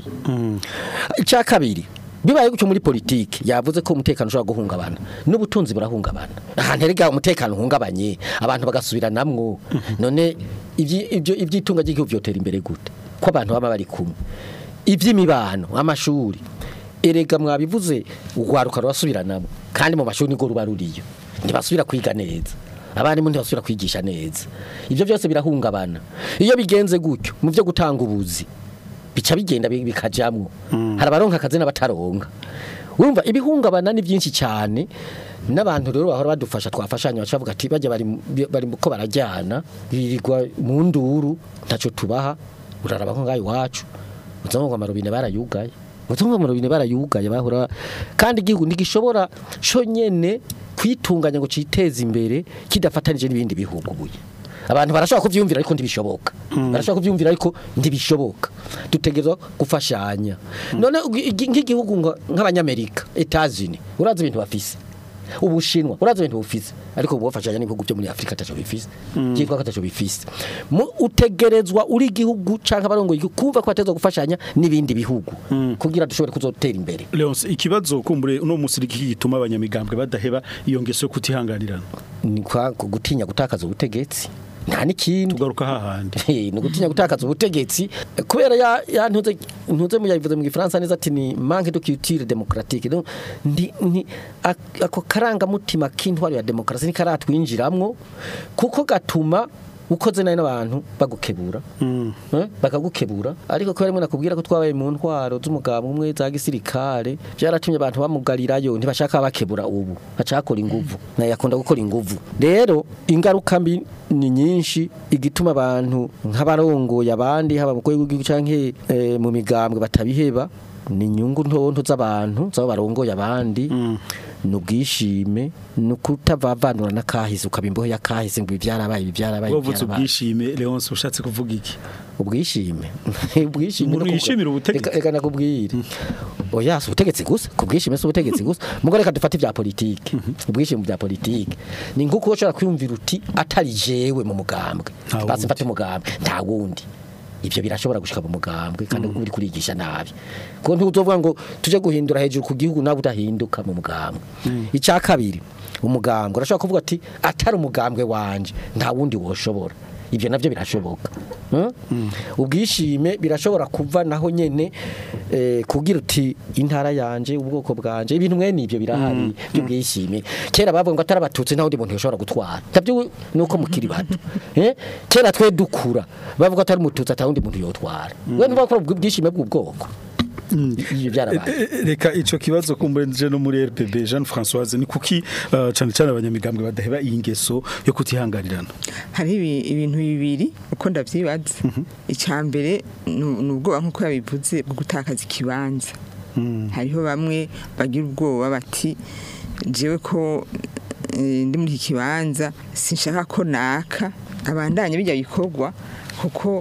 icya kabiri bibaye gutyo muri politiki yavuze ko umutekano ushobora guhungabana n'ubutunzi burahungabana ahantu erega umutekano uhungabanye abantu bagasubiranamwo none ibyi- ibyo iby'itunga ry'igihugu byotera imbere gute ko abantu baba bari kumwe iby'imibano amashuri erega mwabivuze urwaruka rurasubiranamo kandi mu mashuri nibwo ruba ruriyo ntibasubira kwiga neza abarimu ntibasubira kwigisha neza ibyo byose birahungabana iyo bigenze gutyo mu byo gutanga ubuzi bica bigenda bi- bikajamwo hari abaronka akazi n'abataronka urumva ibihungabana ni byinshi cyane n'abantu rero bahora badufasha twafashanya bacavuga ati bajya bari bari ko barajyana birirwa mu nduru ntacyo tubaha uraraba nko ngayo iwacu uzamva ngo amarobine barayugaye uzamva amarobine barayugaye bahora kandi igihugu ntigishobora cyo nyene kwitunganya ngo citeze imbere kidafatanije n'ibindi bihugu buye abantu barashobora kuvyumvira ariko ntibishoboka barashobora kuvyumvira ariko ntibishoboka dutegerezwa gufashanya none ugi- igi- nk'igihugu ngo- nk'abanyamerika Etats-Unis urazi ibintu bafise ubushinwa urazi ibintu bufise ariko bubafashanya n'ibihugu byo muri Afrika ataco bifise cyitwa ko ataco bifise Mu- utegerezwa uri igihugu canke abarongo igihugu kumva ko batezwa gufashanya n'ibindi bihugu kugira dushobore kuzotera imbere Leonce ikibazo kumbure uno musiriki gituma abanyamigambwe badaheba iyo ngeso yo kutihanganirana ni kwa gutinya gutakaza ubutegetsi nta n'ikindi tugaruka hahandi Hey, ni gutinya gutakaza ubutegetsi eh, kubera ya ya ntuze ntuze mu yabivuze mu gifaransa neza ati ni manque de culture démocratique donc ndi ni ak- ako karanga mutima k'intwaro ya demokarasi ni karatwinjiramwo kuko gatuma ukoze nayo n'abantu bagukebura eh, bakagukebura ariko kubera rimwe nakubwira ko twabaye mu ntwaro z'umugabo umwe za gisirikare byaratumye abantu bamugarirayo ntibashaka bakebura ubu bacakora inguvu naye yakunda gukora inguvu rero ingaruka mbi ni nyinshi igituma abantu nk'abarongoye abandi haba mu rwego rw'igihugu canke eh, mu migambwe batabiheba ni inyungu ntonto z'abantu z'abo barongoye abandi ni ubwishime ni ukutavavanura n'akahise ukaba imbohe y'akahise ngo ibi byarabaye ibi byarabaye ibi wavutse byarabaye. ubwishime Leonce ushatse kuvuga iki ubwishime ubwishime Umuntu no kuvuga- yishimira ubutegetsi. Reka- reka nakubwire oya si ubutegetsi gusa ku bwishime si ubutegetsi gusa mugo reka dufate ibya politike ubwishime bya politike ni nk'uko ushobora kwiyumvira uti atari jewe mu mugambwe Nta basi wundi. mfate umugambwe nta wundi ibyo birashobora gushika mu mugambwe kandi uri kurigisha nabi kuko ntuzovuga ngo tuje guhindura hejuru ku gihugu nawe udahinduka mu mugambwe icya kabiri umugambwe urashobora kuvuga ati atari umugambwe wanje nta wundi woshobora ibyo navyo birashoboka Hmm? ubwishime birashobora kuva naho nyene eh, kugira uti intara yanje ubwoko bwanje ibintu mwene ibyo birahari by'ubwishime kera bavuga ngo atari abatutsi nta wundi muntu yoshobora gutwara navyo nuko mukiri bato eh? kera twe dukura bavuga atari umututsi ata wundi muntu yotwara we ntibakora ubwishime bw'ubwoko ibyo byarabaye E- e- reka ico kibazo kumbure nje no muri RPB Jean Françoise ni kuki uh, cane cane abanyamigambwe badaheba iyi ngeso yo kutihanganirana hari ibi- ibintu bibiri uko ndavyibaza icya mbere ni ni ubwoba nk'uko yabivuze bwo gutakaza ikibanza hariho bamwe bagira ubwoba bati jewe ko eh, ndi muri iki kibanza sinshaka ko naka abandanye bijya bikorwa kuko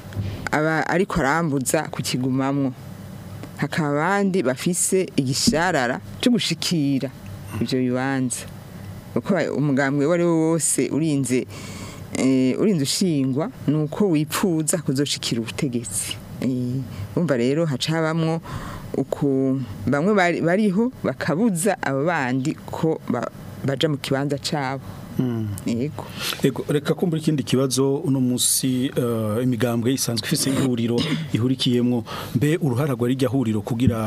aba ariko arambuza kukigumamwo hakaba abandi bafise igisharara cyo gushikira ibyo bibanza kuko umugambwe uwo ari wo wose urinze eh, urinze ushingwa ni uko wipfuza kuzoshikira ubutegetsi Eh, urumva rero haca habamwo uku bamwe bari- bariho bakabuza abo bandi ko ba- baja mu kibanza cabo yego Ego reka kumbura ikindi kibazo uno musi uh, imigambwe isanzwe ifise ihuriro ihurikiyemwo mbe uruhara rwa rijya huriro kugira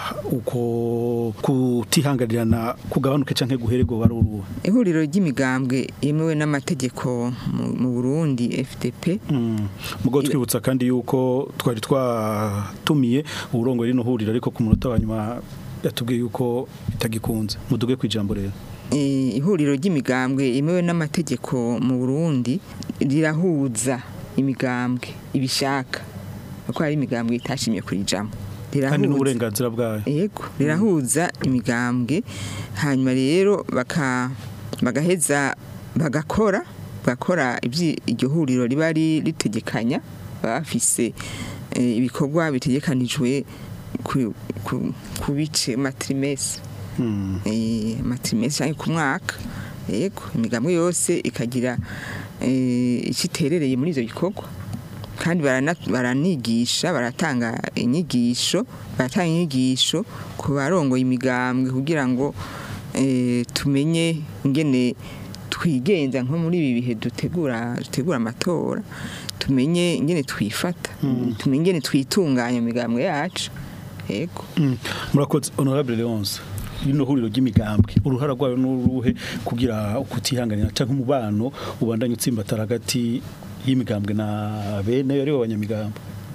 uko kutihanganirana kugabanuke canke guherego baruruwe ihuriro ry'imigambwe yemewe n'amategeko mu- mu Burundi FDP Mm. mugo twibutsa kandi yuko twari twatumiye uburongo rino huriro ariko ku munota wa nyuma yatubwiye yuko bitagikunze muduge kwijambo rero Eh, ihuriro ry'imigambwe yemewe n'amategeko mu Burundi rirahuza imigambwe ibishaka kuko hari imigambwe itashimye kurijamo kandi rirahuza n'uburenganzira bwayo yego rirahuza imigambwe hanyuma rero baka bagaheza bagakora bagakora ibyi- iryo huriro riba ri- ritegekanya baba bafise eh, ibikorwa bitegekanijwe ku, ku, ku bice matrimesi Mm. eh, matrimesi cyangwa ku mwaka yego imigambwe yose ikagira eh, icyo iterereye muri ibyo bikorwa kandi barana- baranigisha baratanga inyigisho baratanga inyigisho ku barongoye imigambwe kugira ngo eh, tumenye ingene twigenza nko muri ibi bihe dutegura dutegura amatora tumenye ingene twifata tumenye ingene twitunganya mu migambwe yacu yego Mm. murakoze honorable Leonce rino huriro ry'imigambwe uruhara rwayo n'uruhe kugira ukutihanganira canke umubano ubandanye utsimbatara hagati y'imigambwe na bene ari bo banyamigambwe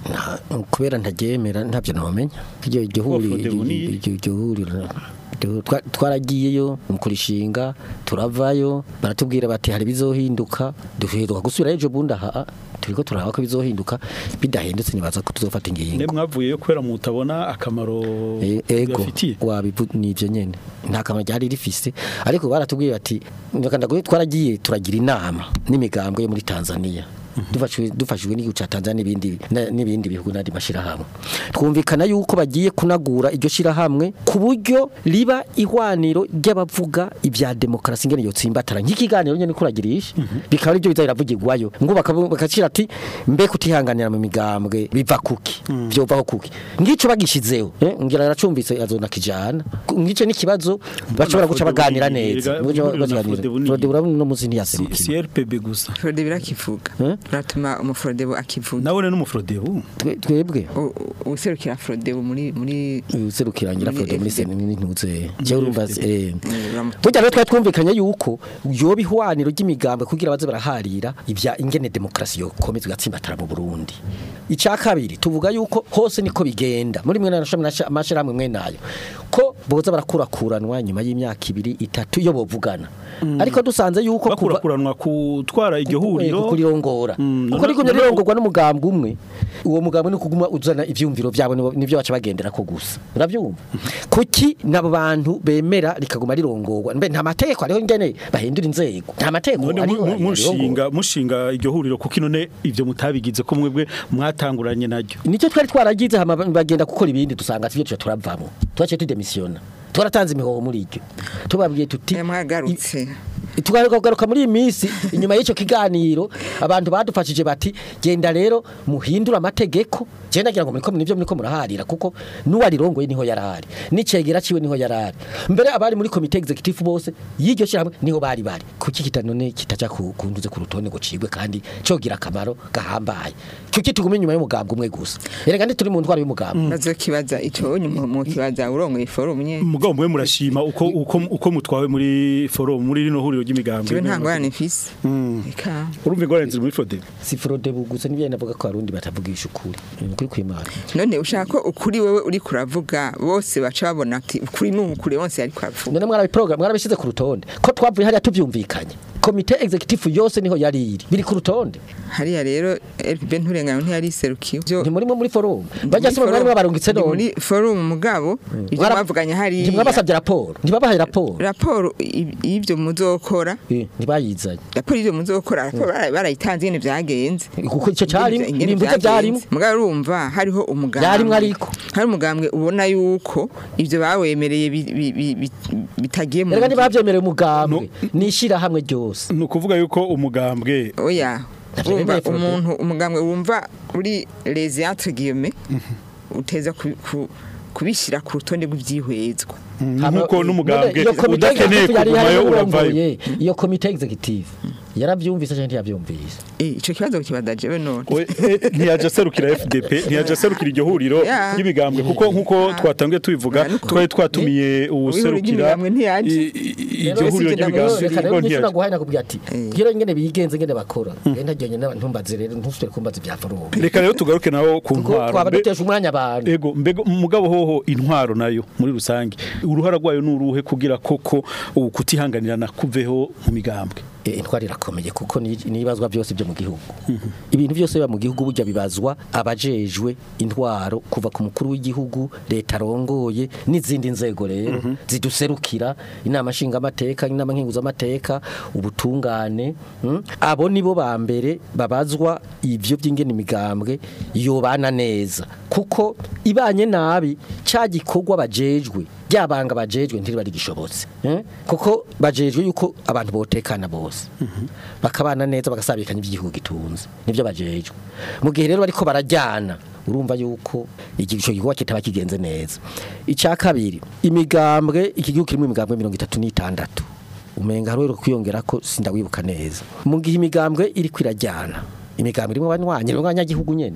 Nta- kubera ntaryemera ntabyo nomenya iryo iryo huriro Frodebu ni- iryo- iryo huriro iryo- twa- twaragiyeyo mu kurishinga turavayo baratubwira bati hari bizohinduka duheruka gusubira ejo bundi aha turiko turaba ko bizohinduka bidahindutse nibaza ko tuzofata ne ingingo mwavuyeyo kubera mutabona akamaro E- ego bibafitiye wabivu nivyo nyene nta kamaro ryari rifise ariko baratubwiye bati ndakanda twaragiye turagira inama n'imigambwe yo muri Tanzania dufashwe dufashijwe n'igihugu ca Tanzania n'ibindi na- n'ibindi bihugu n'andi mashirahamwe twumvikana yuko bagiye kunagura iryo shirahamwe ku buryo riba ihwaniro ry'abavuga ibya demokarasi ngene yotsimbatara nk'ikiganiro nyene kuragirisha bikaba aribyo biza biravugirwayo ngo bakavu- bakacira ati mbe kutihanganira mu migambwe biva kuki byovaho kuki ngico bagishizeho eh, ngira naracumvise azona kijana ngico n'ikibazo bashobora guca baganira neza Erega, Guca baganira. Frodebu ni- Frodebu urabona uno munsi si ntiyaserukiye si RPB gusa Frodebu irakivuga Eh? uratuma umufrodebu akivuga nawe n'umufrodebu Twe- twebwe U- u- userukira frodebu muri muri userukirangira Muri Frodebu muri FDP. seni n'intuze je urumva eh uramu- Burya rero twari twumvikanye yuko yoba ihwaniro ry'imigambwe kugira baze baraharira ibya ingene demokarasi yokomeza igatsimbatara mu Burundi. Icya kabiri tuvuga yuko hose niko bigenda muri mwe n'amashami amashirahamwe mwe nayo ko boza barakurakuranwa nyuma y'imyaka ibiri itatu iyo bovugana. Ariko dusanze yuko kuva bakurakuranwa kutwara iryo huriro kurirongora Mm, kuko none- rigumye none- rirongorwa n'umugambwe umwe uwo mugambwe ni kuguma uzana ivyumviro vyabo nibo- nivyo baca bagendera ko gusa uravyumva kuki nabo bantu bemera rikaguma rirongorwa mbe nta mategeko ariho ngene bahindura inzego nta mategeko none ariho mu- mu- rirongorwa. mushinga mushinga iryo huriro kuko none ivyo mutabigize ko mwebwe mwatanguranye naryo nicyo twari twaragize hama bagenda gukora ibindi dusanga ivyo tuca turavamo twaciye tudemisiona twaratanze imihoho muri iryo tubabwiye tuti Eh, mwagarutse tukagaruka muri iyi minsi inyuma y'icyo kiganiro abantu badufashije bati genda rero muhindura amategeko genda nagira ngo muriko nivyo muriko muraharira kuko n'uwarirongoye niho yarahari n'icegera ciwe niho yarahari mbere abari muri komite executive bose y'iryo shyirahamwe niho bari bari kuki kitanone kitaja ku- kunduze ku rutonde ngo cigwe kandi cogira akamaro gahambaye kuki tugume inyuma y'umugambwe umwe gusa erega ndi turi mu ntwaro y'umugambwe bazokibaza ico nyuma mu kibaza urongoye forum nye mugabo mwe murashima uko uko uko mutwawe muri forum muri rino huriro ry'imigambwe jewe nta ngorane mfise eka urumva ingorane ziri muri Frodebu si Frodebu gusa nivyo navuga ko abarundi batavugisha ukuri ni ukuri kw'Imana none ushaka ko ukuri wewe uri kuravuga bose baca babona ati ukuri ni ukuri wose ari kuravuga none mwarabi program mwarabishize ku rutonde ko twavuye hariya tuvyumvikanye komite executive yose niho yari iri biri ku rutonde hariya rero RPB nturengana ntiyari iserukiwe Byo- ntimurimo muri forum bajya muri se mwari forum- mwabarungitse ndi none muri forum mugabo ibyo Mwara- mwavuganye hariya ntimwabasabye raporo ntibabahaye raporo raporo i- y'ibyo muzokora Eh, ntibayizanye raporo y'ibyo muzokora raporo bara- barayitanze ingene vyagenze kuko icyo cyari Ingene nimbuze byarimo vyagenze. mugabo urumva hariho umugambwe Vyarimwo ariko. hari umugambwe ubona yuko ivyo bawemereye bi- bi- bi- bi- bitagiye mu erega ngiro. ntibavyemereye umugambwe nishira hamwe ryose ni ukuvuga yuko umugambwe oya Navyo urumva bemeye Frodebu. umuntu umugambwe wumva uri les entre guillemets uteza ku- ku- kubishira ku rutonde rw'ivyihwezwa nk'uko n'umugambwe None iyo komite udakeneye executive yari ihari kugumayo uravayo n'urongoye, iyo komite executive yaravyumvise cyangwa ntiyavyumvise eh ico kibazo kibaza jewe none We- eh, ntiyaje aserukira FDP ntiyaje aserukira iryo huriro Yeah. ry'imigambwe kuko nkuko Yeah. twatangiye tubivuga Yeah, nuko- twari twatumiye uwuserukira ry'imigambwe ntiyaje. i- i- iryo Rero huriro si igenda ry'imigambwe reka rero ngo nyisho ntiyaje naguhaye nakubwira ati bwira ingene bigenze ingene bakora genda ryonye ntumbaze rero ntusubire kumbaza ibya forum reka rero tugaruke naho ku kuko ntwaro twaba Mbe- dutesha umwanya abantu ego mbega mugabo hoho intwaro nayo muri rusange uruhara rwayo nuruhe kugira koko ubu kutihanganirana kuveho mu migambwe Eh, intwari irakomeye kuko ni ni ibazwa byose byo mu gihugu ibintu byose biba mu gihugu burya bibazwa abajejwe intwaro kuva ku mukuru w'igihugu leta arongoye n'izindi nzego rero ziduserukira inama nshingamateka inama nkenguzamateka ubutungane mm? abo nibo ba mbere babazwa ivyo by'ingene imigambwe yobana neza kuko ibanye nabi cya gikorwa bajejwe byabanga bajejwe ntiri gishobotse eh? kuko bajejwe yuko abantu botekana bose bakabana neza bagasabikanya iby'igihugu gitunze nibyo bajejwe mu gihe rero bariko barajyana urumva yuko igico gikorwa kitaba kigenze neza icya kabiri imigambwe iki gihugu kirimo imigambwe mirongo itatu n'itandatu umenga hariho kwiyongera ko sindawibuka neza mu gihe imigambwe iri kwirajyana imigambwe irimo abanywanyi abanyagihugu nyene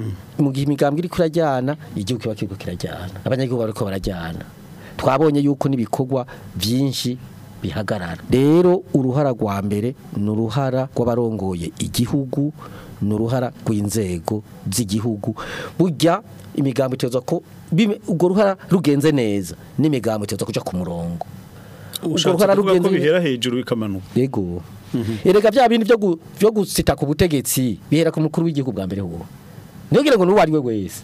mu gihe imigambwe iri kwirajyana igihugu kiba kiriko kirajyana abanyagihugu bariko barajyana twabonye yuko n'ibikorwa byinshi bihagarara rero uruhara rwa mbere ni uruhara rw'abarongoye igihugu ni uruhara rw'inzego z'igihugu burya imigambo iteza ko bime- urwo ruhara rugenze neza n'imigambo iteza kuja ku murongo urwo ushatse ruhara kuvuga ko rugenze neza bihera hejuru bikamanuka yego erega bya bintu byo gu- byo gusita ku butegetsi bihera ku mukuru w'igihugu bwa mbere huwo ntiyogira ngo n'uwo ari we wese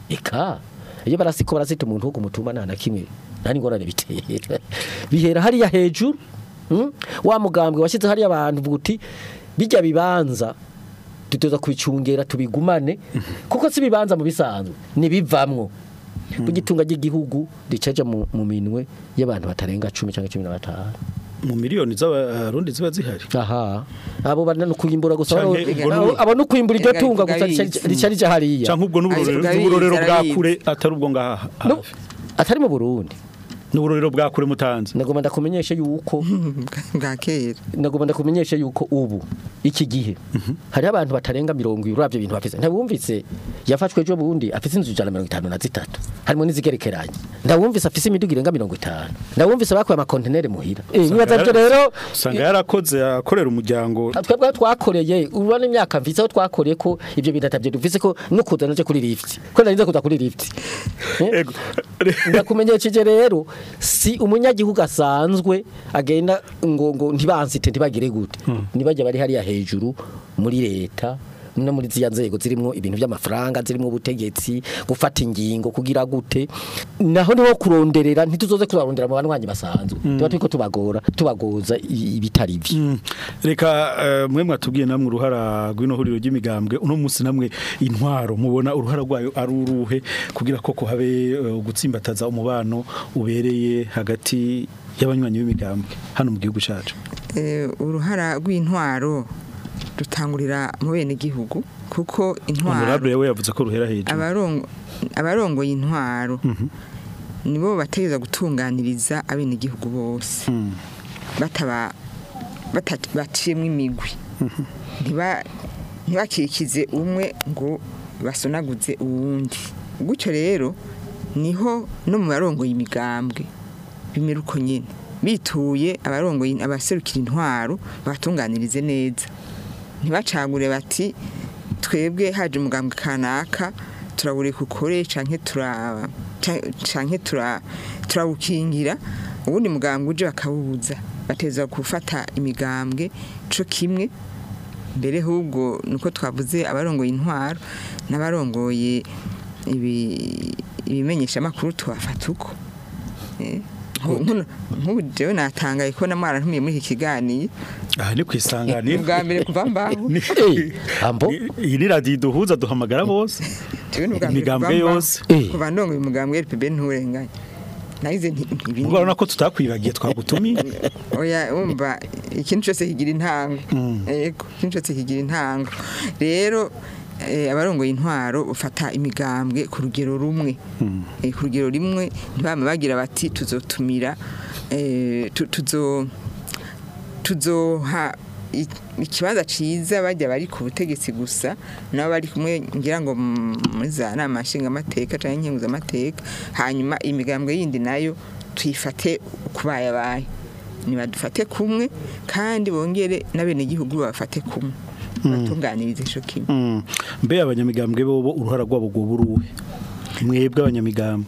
eka iyo barasiko barasita umuntu wo kumutuma nta na kimwe nta n'ingorane bitera bihera hariya hejuru mm? wa mugambwe washyize hariya abantu uvuga uti bijya bibanza dutoza kubicungera tubigumane kuko si bibanza mu bisanzwe nibivamwo burya itunga ry'igihugu ricaja mu mu minwe y'abantu batarenga cumi cyangwa cumi na batanu mu miliyoni z'abarundi ziba zihari aha abo bana no kuyimbura gusa Canke abo- ubwo abo- n'ubu- abo no kwimbura iryo Ega tunga ivuga gusa bizi. rica rija hariya canke ubwo n'uburorero Ariko n'uburorero arabizi, bwa arabizi. kure atari ubwo ngaha No, hafi atari mu Burundi n'uburorero bwa kure mutanze nagomba ndakumenyesha yuko bwa kera nagomba ndakumenyesha yuko ubu iki gihe hari abantu batarenga mirongo ibiri uravye ibintu bafise ntabumvise yafashwe ejo bundi afise inzu ijana na mirongo itanu na zitatu harimo n'izigerekeranye ndabumvise afise imiduga irenga mirongo itanu ndabumvise bakuye amakontenere muhira Eh, nibaza vyo rero usanga yarakoze akorera umuryango twebwe aho twakoreye urabona imyaka mvise aho twakoreye ko ibyo bintu atavyo dufise ko no kuza naje kuri lift ko narinze kuza kuri lift Eh? Ego. ndakumenyesheje rero si umunyagihugu asanzwe agenda ngo ngo ntibansite ntibagire gute nibajya bari hariya hejuru muri leta no muri ziya nzego zirimo ibintu by'amafaranga zirimo ubutegetsi gufata ingingo kugira gute naho niho kuronderera ntituzoze kurarondera mu banwanyi basanzwe tuba turiko tubagora tubagoza i- ibitari byo Mm. reka eh, mwe mwatubwiye namwe uruhara rw'ino huriro ry'imigambwe uno munsi namwe intwaro mubona uruhara rwayo ari uruhe kugira ko habe eh, gutsimbataza umubano ubereye hagati y'abanywanyi b'imigambwe hano mu gihugu cyacu Eh, uruhara rw'intwaro rutangurira mu bene gihugu kuko intwaro honorable we yavuze ko ruhera hejuru abarongo abarongoye intwaro nibo bategeza gutunganiriza abene gihugu bose Mm. bataba bata- baciyemwo imigwi ntiba ntibakikize umwe ngo basonaguze uwundi gutyo rero niho no mu barongoye imigambwe bimera uko nyine bituye abarongoye abaserukira intwaro batunganirize neza ntibacagure bati twebwe haje umugambwe kanaka turawureka ukore canke tura ca- canke tura turawukingira ubundi mugambwe uje bakawubuza bateza gufata imigambwe co kimwe mbere hubwo nuko twavuze abarongoye intwaro n'abarongoye ibi- ibimenyesha makuru tubafata uko Eh, nku- nkuno- nk'ubu jewe natangaye ko namwara ntumiye muri iki kiganiro aha ni kwisanganira ubwa mbere kuva mbaho Ni- Eh, ambo iyi ni radiyo iduhuza duhamagara bose jewe ni ubwa mbere imigambwe kuva mbaho. yose Eh. kuva ndongoye umugambwe RPB nturenganye nagize nti ibi ubwo urabona ko tutakwibagiye twagutumiye oya wumva ikintu cyose kigira intango yego ikintu cyose kigira intango rero eh, abarongoye intwaro ufata imigambwe ku rugero rumwe Eh, ku rugero rimwe ntibame bagira bati tuzotumira eh, tu- tuzo tuzoha i- ikibanza ciza bajya bari ku butegetsi gusa nabo bari kumwe ngira ngo mu- muri za nama nshingamateka canke nkenguzamateka hanyuma imigambwe yindi nayo tuyifate kubayabaye nibadufate kumwe kandi bongere n'abenegihugu babafate kumwe batunganirize ico kimwe Mm. mbe abanyamigambwe bobo uruhara rwabo rwoba uruhe mwebwe abanyamigambwe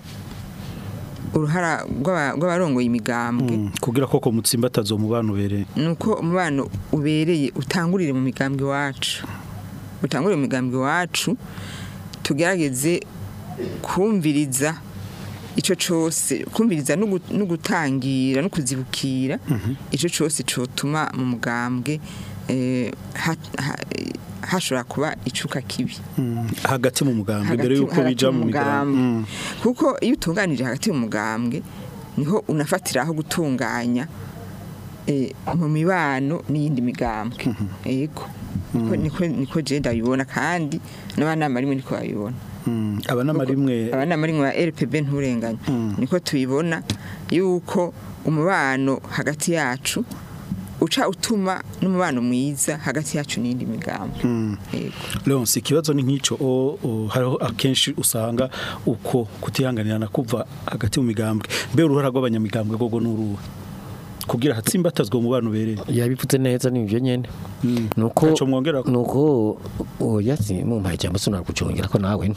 uruhara rw'aba- rw'abarongoye imigambwe Mm. kugira koko mutsimbataza umubano ubereye nuko umubano ubereye utangurire mu migambwe iwacu utangurire mu migambwe iwacu tugerageze kumviriza icyo cyose kumviriza no gu- no gutangira no kuzibukira icyo cyose cyotuma mu mugambwe eh, ha- ha- eh, hashobora kuba icuka kibi Mm. hagati mu mugambwe hagati- mbere yuko hagati bija mu mu migambwe mugambwe. Mm. kuko iyo utunganije hagati mu mugambwe niho unafatiraho gutunganya eh, mu mibano n'iyindi migambwe yego niko niko niko je ndabibona kandi n'abanama rimwe niko babibona Mm. abanama rimwe abanama rimwe ba RPB nturenganya niko tubibona yuko umubano hagati yacu uca utuma n'umubano mwiza hagati yacu n'iyindi migambwe yego Leonce ikibazo ni nk'ico o- o, hariho akenshi usanga uko kutihanganirana kuva hagati mu migambwe mbe uruhara rw'abanyamigambwe gogo n'uruhe kugira hatsimbatazwe umubano ubereye yabivuze neza ni ibyo nyene nuko Ntaco mwongera ko? nuko oya si mu mpaye cyangwa se kucongera ko nawe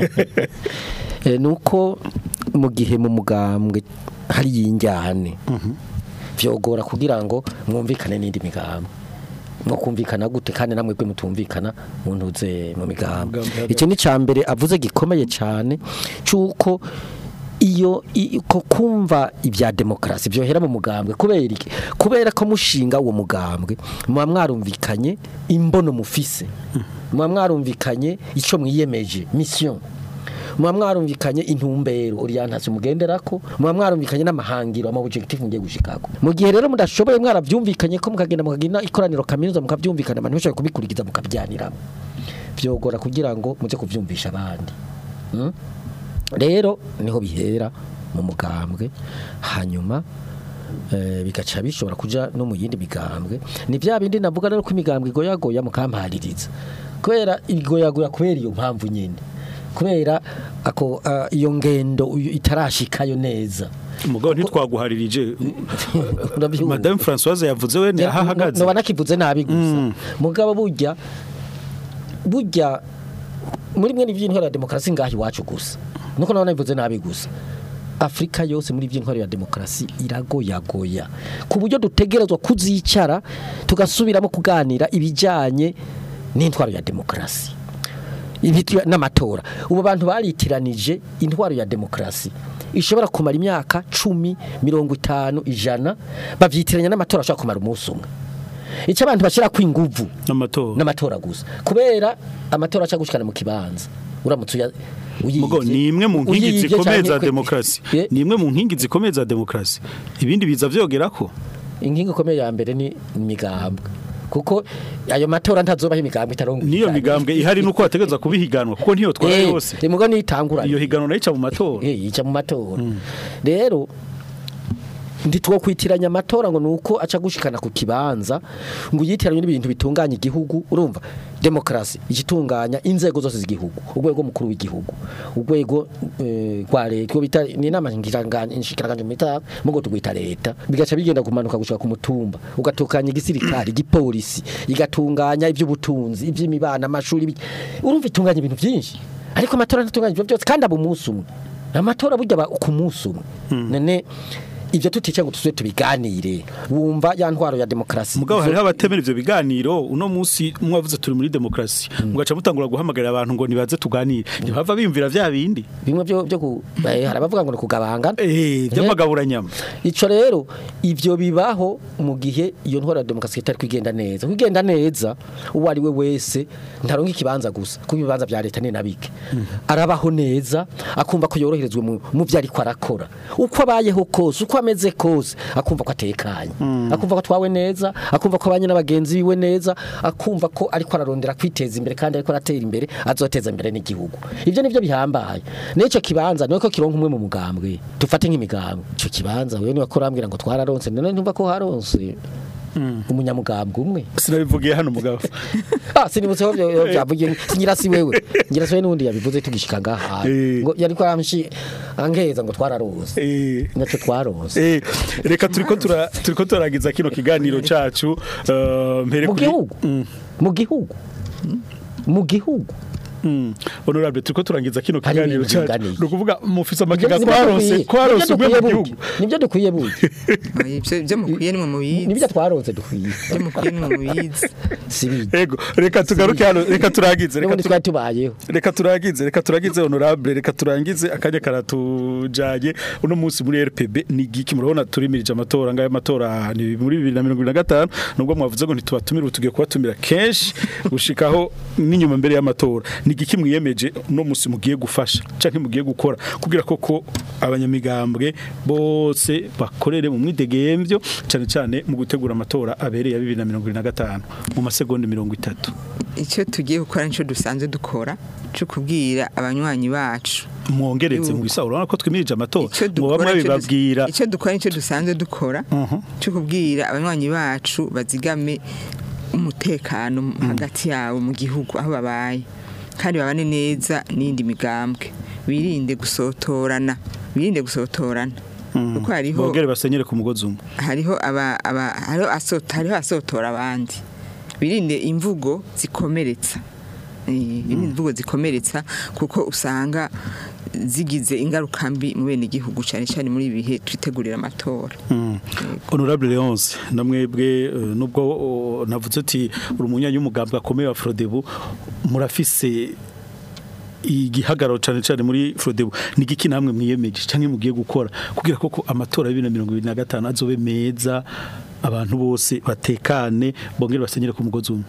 Eh, nuko mu gihe mu mugambwe hari yinjyane vyogora kugira ngo mwumvikane n'indi migambwe mwo kumvikana gute kandi namwe kwe mutumvikana mu ntuze mu migambwe Mugambwe hagati. icyo ni cambere avuze gikomeye cyane cuko iyo i- ko kumva ibya demokrasi byohera mu mugambwe kubera iki kubera ko mushinga uwo mugambwe muba mwarumvikanye imbono mufise muba mwarumvikanye ico mwiyemeje mission muba mwarumvikanye intumbero orientation mugenderako muba mwarumvikanye n'amahangiro ama objectif mugiye gushikako mu gihe rero mudashoboye mwaravyumvikanye ko mukagenda mukagina ikoraniro kaminuza mukavyumvikana abantu bashobora kubikurikiza mukabyaniramo vyogora kugira ngo muze kuvyumvisha abandi mm? rero niho bihera mu mugambwe hanyuma eh, bigaca bishobora kuja no mu yindi migambwe ni bya bindi navuga rero ko imigambwe igoyagoya mukampaririza kubera igoyagoya kubera iyo mpamvu nyine kubera ako ah, iyo ngendo uyu- itarashikayo neza umugabo ntitwaguharirije Urabyumva? madame Françoise yavuze we aho ahagaze noba nakivuze nabi gusa Mm. mugabo burya burya muri mwe n'iby'intwaro ya demokarasi ngaho iwacu gusa nuko nawe nabivuze nabi gusa afurika yose muri by'intwaro ya demokarasi iragoyagoya ku buryo dutegerezwa kuzicara tugasubiramo kuganira ibijyanye n'intwaro ya demokarasi Ibitu- n'amatora ubu bantu baritiranije intwaro ya demokarasi ishobora kumara imyaka cumi mirongo itanu ijana babyitiranya n'amatora ashobora kumara umunsi umwe icyo abantu bashyira ku inguvu n'amatora n'amatora gusa kubera amatora aca gushikana mu kibanza uramutse uya uyivye- Mugo ni imwe mu nkingi uyivye zikomeye canke za kwe- demokarasi Eh, ni imwe mu nkingi zikomeye za demokarasi ibindi biza vyogera ko inkingi ikomeye ya mbere ni imigambwe kuko ayo matora ntazobaho imigambwe itarongo niyo migambwe ihari nuko bategereza kubihiganwa kuko niyo twara yose mugo nitangura iyo higanwa nayo ica mu matora eh ica mu matora rero nditwo kwitiranya amatora ngo nuko aca gushikana ku kibanza ngo yitiranye n'ibintu bitunganya igihugu urumva demokrasi igitunganya inzego zose z'igihugu urwego mukuru w'igihugu urwego eh, rwa leta rwo bita ni inama ngiranganje inshikiranganje mu ita mugo tugwita leta bigaca bigenda kumanuka gushika ku mutumba ugatunganya igisirikari igipolisi igatunganya iby'ubutunzi iby'imibana amashuri ibi- urumva itunganya ibintu byinshi ariko amatora ntatunganya ibyo byose kandi aba umunsi umwe amatora burya aba ku munsi umwe none ibyo tutice ngo tuzwe tubiganire wumva ya ntwaro ya demokarasi mugabo hariho abatemera ivyo biganiro uno munsi mwavuze turi muri demokarasi mugaca mutangura guhamagarira abantu ngo nibaze tuganire ntibava bimvira vya bindi bimwe byo byo ku eh, hari abavuga ngo ni kugabangana eh vy'amagaburanyama ico rero ivyo bibaho mu gihe iyo ntwaro ya demokarasi itari kwigenda neza kwigenda neza uwo ari we wese ntaronka ikibanza gusa kuko ibibanza vya leta ni nabike arabaho neza akumva ko yoroherezwe mu mu vyo ariko arakora uko abayeho kose uko ameze kose akumva ko atekanye akumva ko atwawe neza akumva ko abanye n'abagenzi biwe neza akumva ko ariko ararondera kwiteza imbere kandi ariko aratera imbere azoteza imbere n'igihugu ivyo nivyo bihambaye n'ico kibanza nuko kironka umwe mu mugambwe dufate nk'imigambwe ico kibanza wewe niwe kurambwira ngo twararonse none ntumva ko haronse umunyamugambwe umwe sinabivugiye hano mugabo ah sinibutse ko byo byavugiye singira si wewe ngira si wewe n'undi yabivuze tugishika ngaha Eh. ngo yari ko aramshi angeza ngo twararonse eh naco twaronse Eh, reka turiko tura turiko turagiza kino kiganiro cacu eh, mpere mu kuri gihugu mu gihugu mu gihugu Mm. honorable turiko turangiza kino Hari kiganiro ibintu cacu binganiye. nukuvuga mufise amakiga Nibyo twaronse dukwiye. twaronse Nibyo umwe mu dukwiye gihugu burya. nibyo dukwiye burya ibyo ibyo mukwiye ni mu mubizi nibyo twaronse dukwiye ibyo mukwiye ni mu mubizi si bije ego reka tugaruke hano reka turagize reka n'ubundi tu- twari tubayeho reka turagize reka turagize honorable reka turangize akanya karatujanye uno munsi muri RPB ni giki murabona turimirije amatora ngayo amatora ni muri 2025 nubwo mwavuze ngo ntitubatumira tugiye kubatumira kenshi gushikaho n'inyuma mbere y'amatora ni giki mwiyemeje uno munsi mugiye gufasha canke mugiye gukora kugira koko abanyamigambwe bose bakorere mu mwidegemvyo cyane cyane mu gutegura amatora abereye ya 2025 mu masegonda 30 icyo tugiye gukora nicyo dusanzwe dukora cyo kubwira abanywanyi bacu mwongeretse Yuko. mu bisa urabona ko twimirije amatora icyo ngo bamwe dukora nicyo dus- bibabwira icyo dukora nicyo dusanzwe dukora Mhm. cyo kubwira abanywanyi bacu bazigame umutekano hagati yabo mu gihugu aho babaye kandi babane neza n'indi migambwe birinde gusotorana birinde gusotorana kuko hariho bongere basenyere ku mugozi umwe hariho aba aba hariho asota hariho asotora abandi birinde imvugo zikomeretsa Eh, birinde imvugo zikomeretsa kuko usanga zigize ingaruka mbi mu bene igihugu cyane cyane muri ibi bihe twitegurira amatora honorable leonce namwebwe eh, nubwo oh, navuze ati uri umunyanya w'umugambwe akomeye wa frodebu murafise igihagararo cyane cyane muri frodebu ni igiki namwe mwiyemeje cyangwa mugiye gukora kugira koko amatora ya bibiri na mirongo ibiri na gatanu azobe meza abantu bose batekane bongere basenyere ku mugozi umwe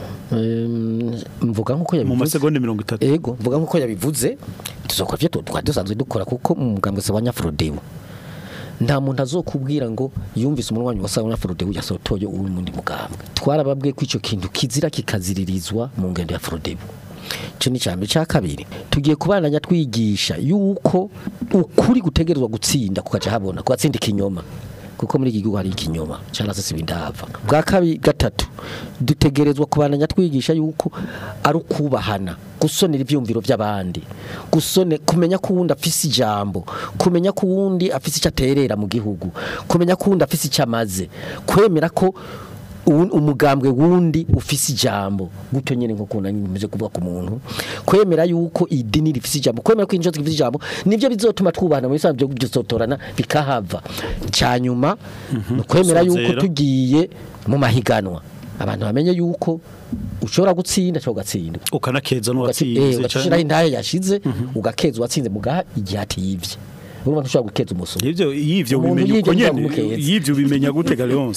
Em, mvuga nkuko mu yabivuze masegonda mirongo itatu ego mvuga nkuko yabivuze tuzokora ivyo twari dusanzwe dukora kuko mu mugambwe wa nyafrodebu nta muntu azokubwira ngo yumvise umunwanyi wa sawa nyafrodebu yasotoye uwo mundi mugambwe twarababwiye ko ico kintu kizira kikaziririzwa mu ngendo ya frodebu ico ni cyambere cya kabiri tugiye kubananya twigisha yuko ukuri gutegerezwa gutsinda kukaja habona kugatsinda ikinyoma kuko muri iki gihugu hari ikinyoma cyangwa se sibindava bwa kabiri gatatu dutegerezwa kubananya twigisha yuko ari ukubahana gusonera ibyumviro by'abandi gusone kumenya ko uwundi afise ijambo kumenya ko uwundi afise icyo aterera mu gihugu kumenya ko uwundi afise icyo amaze kwemera ko uwu- umugambwe wundi ufise ijambo gutyo nyene nko kuna nimeje kuvuga ku muntu kwemera yuko idini rifise ijambo kwemera ko injozi rifise ijambo nivyo bizotuma twubahana muri sanzwe byo gusotorana bikahava cyanyuma no kwemera yuko Sozera. tugiye mu mahiganwa abantu bamenye yuko ushobora gutsinda cyangwa ugatsindwa ukanakeza Eh, n'uwatsinze ugashiraho intahe yashize ugakeza uwatsinze mugaha igihe atiyivye urumva ntushobora gukeza umusoro ivyo yivyo Umuntu bimenya uko yivyo nyene ntibamukeze. yivyo bimenya gute ga Leonce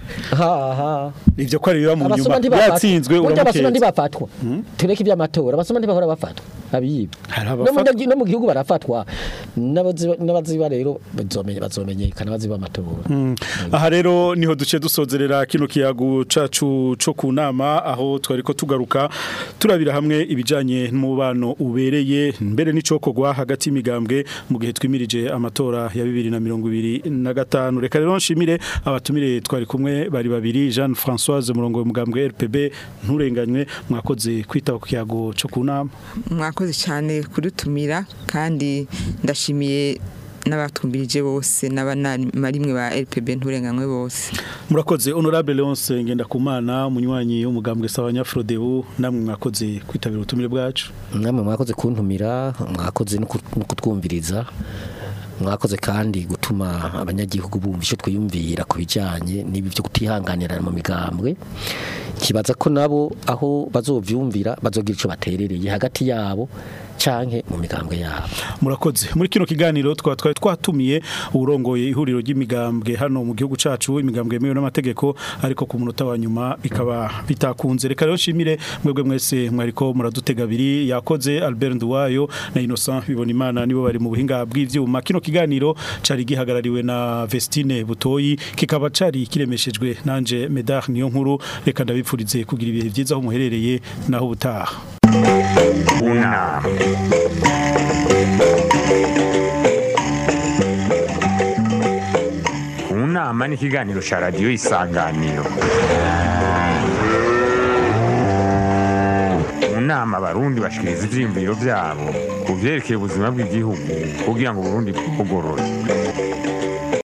ha ha ivyo ko ari biba mu nyuma abasoma ntibafatwa yatsinzwe burya abasoma uramukeza ntibafatwa tureke iby'amatora abasoma ntibahora bafatwa abiba Hari no mu abafatwa. nagi- no mu gihugu barafatwa n'abaziba n'abaziba rero bazomenya bazomenyekana baziba amatora aha rero niho duce dusozerera kino kiyago cacu co ku nama aho twari ko tugaruka turabira hamwe ibijanye n'umubano ubereye mbere n'icokogwa hagati y'imigambwe mu gihe twimirije amatora ya bibiri na mirongo ibiri na gatanu reka rero nshimire abatumire twari kumwe bari babiri Jeanne Françoise murongo w'umugambwe RPB nturenganywe mwakoze kwitaba ku kiyago co ku nama mwakoze cyane kudutumira kandi ndashimiye n'abatwumbirije bose n'abanarimwe ba LPB nturenganywe bose murakoze honorable Leonce Ngendakumana umunywanyi w'umugambwe Sabanyafrodebu namwe mwakoze kwitabira ubutumire bwacu namwe mwakoze kuntumira mwakoze no ku- no kutwumviriza mwakoze kandi gutuma abanyagihugu bumva icyo twiyumvira ku bijyanye n'ibi byo kutihanganira mu migambwe kibaza ko nabo aho bazovyumvira bazogira icyo baterereye hagati yabo canke mu migambwe yabo murakoze muri kino kiganiro twa twari twatumiye urongoye ihuriro ry'imigambwe hano mu gihugu cacu imigambwe yemewe n'amategeko ariko ku munota wa nyuma bikaba bitakunze reka rero nshimire mwebwe mwese mwariko muradutega abiri yakoze Albert Nduwayo na Innocent Bibonimana nibo bari mu buhinga bw'ivyuma kino kiganiro cari gihagarariwe na Vestine Butoyi kikaba cari kiremeshejwe nanje Medar niyo nkuru reka ndabipfurize kugira ibihe byiza aho muherereye naho ubutaha Una. Unama ni ikiganiro cya radiyo isanganiro mu nama abarundi bashikiriza ivyiyumviro vyabo ku vyerekeye ubuzima bw'igihugu kugira ngo uburundi bugorore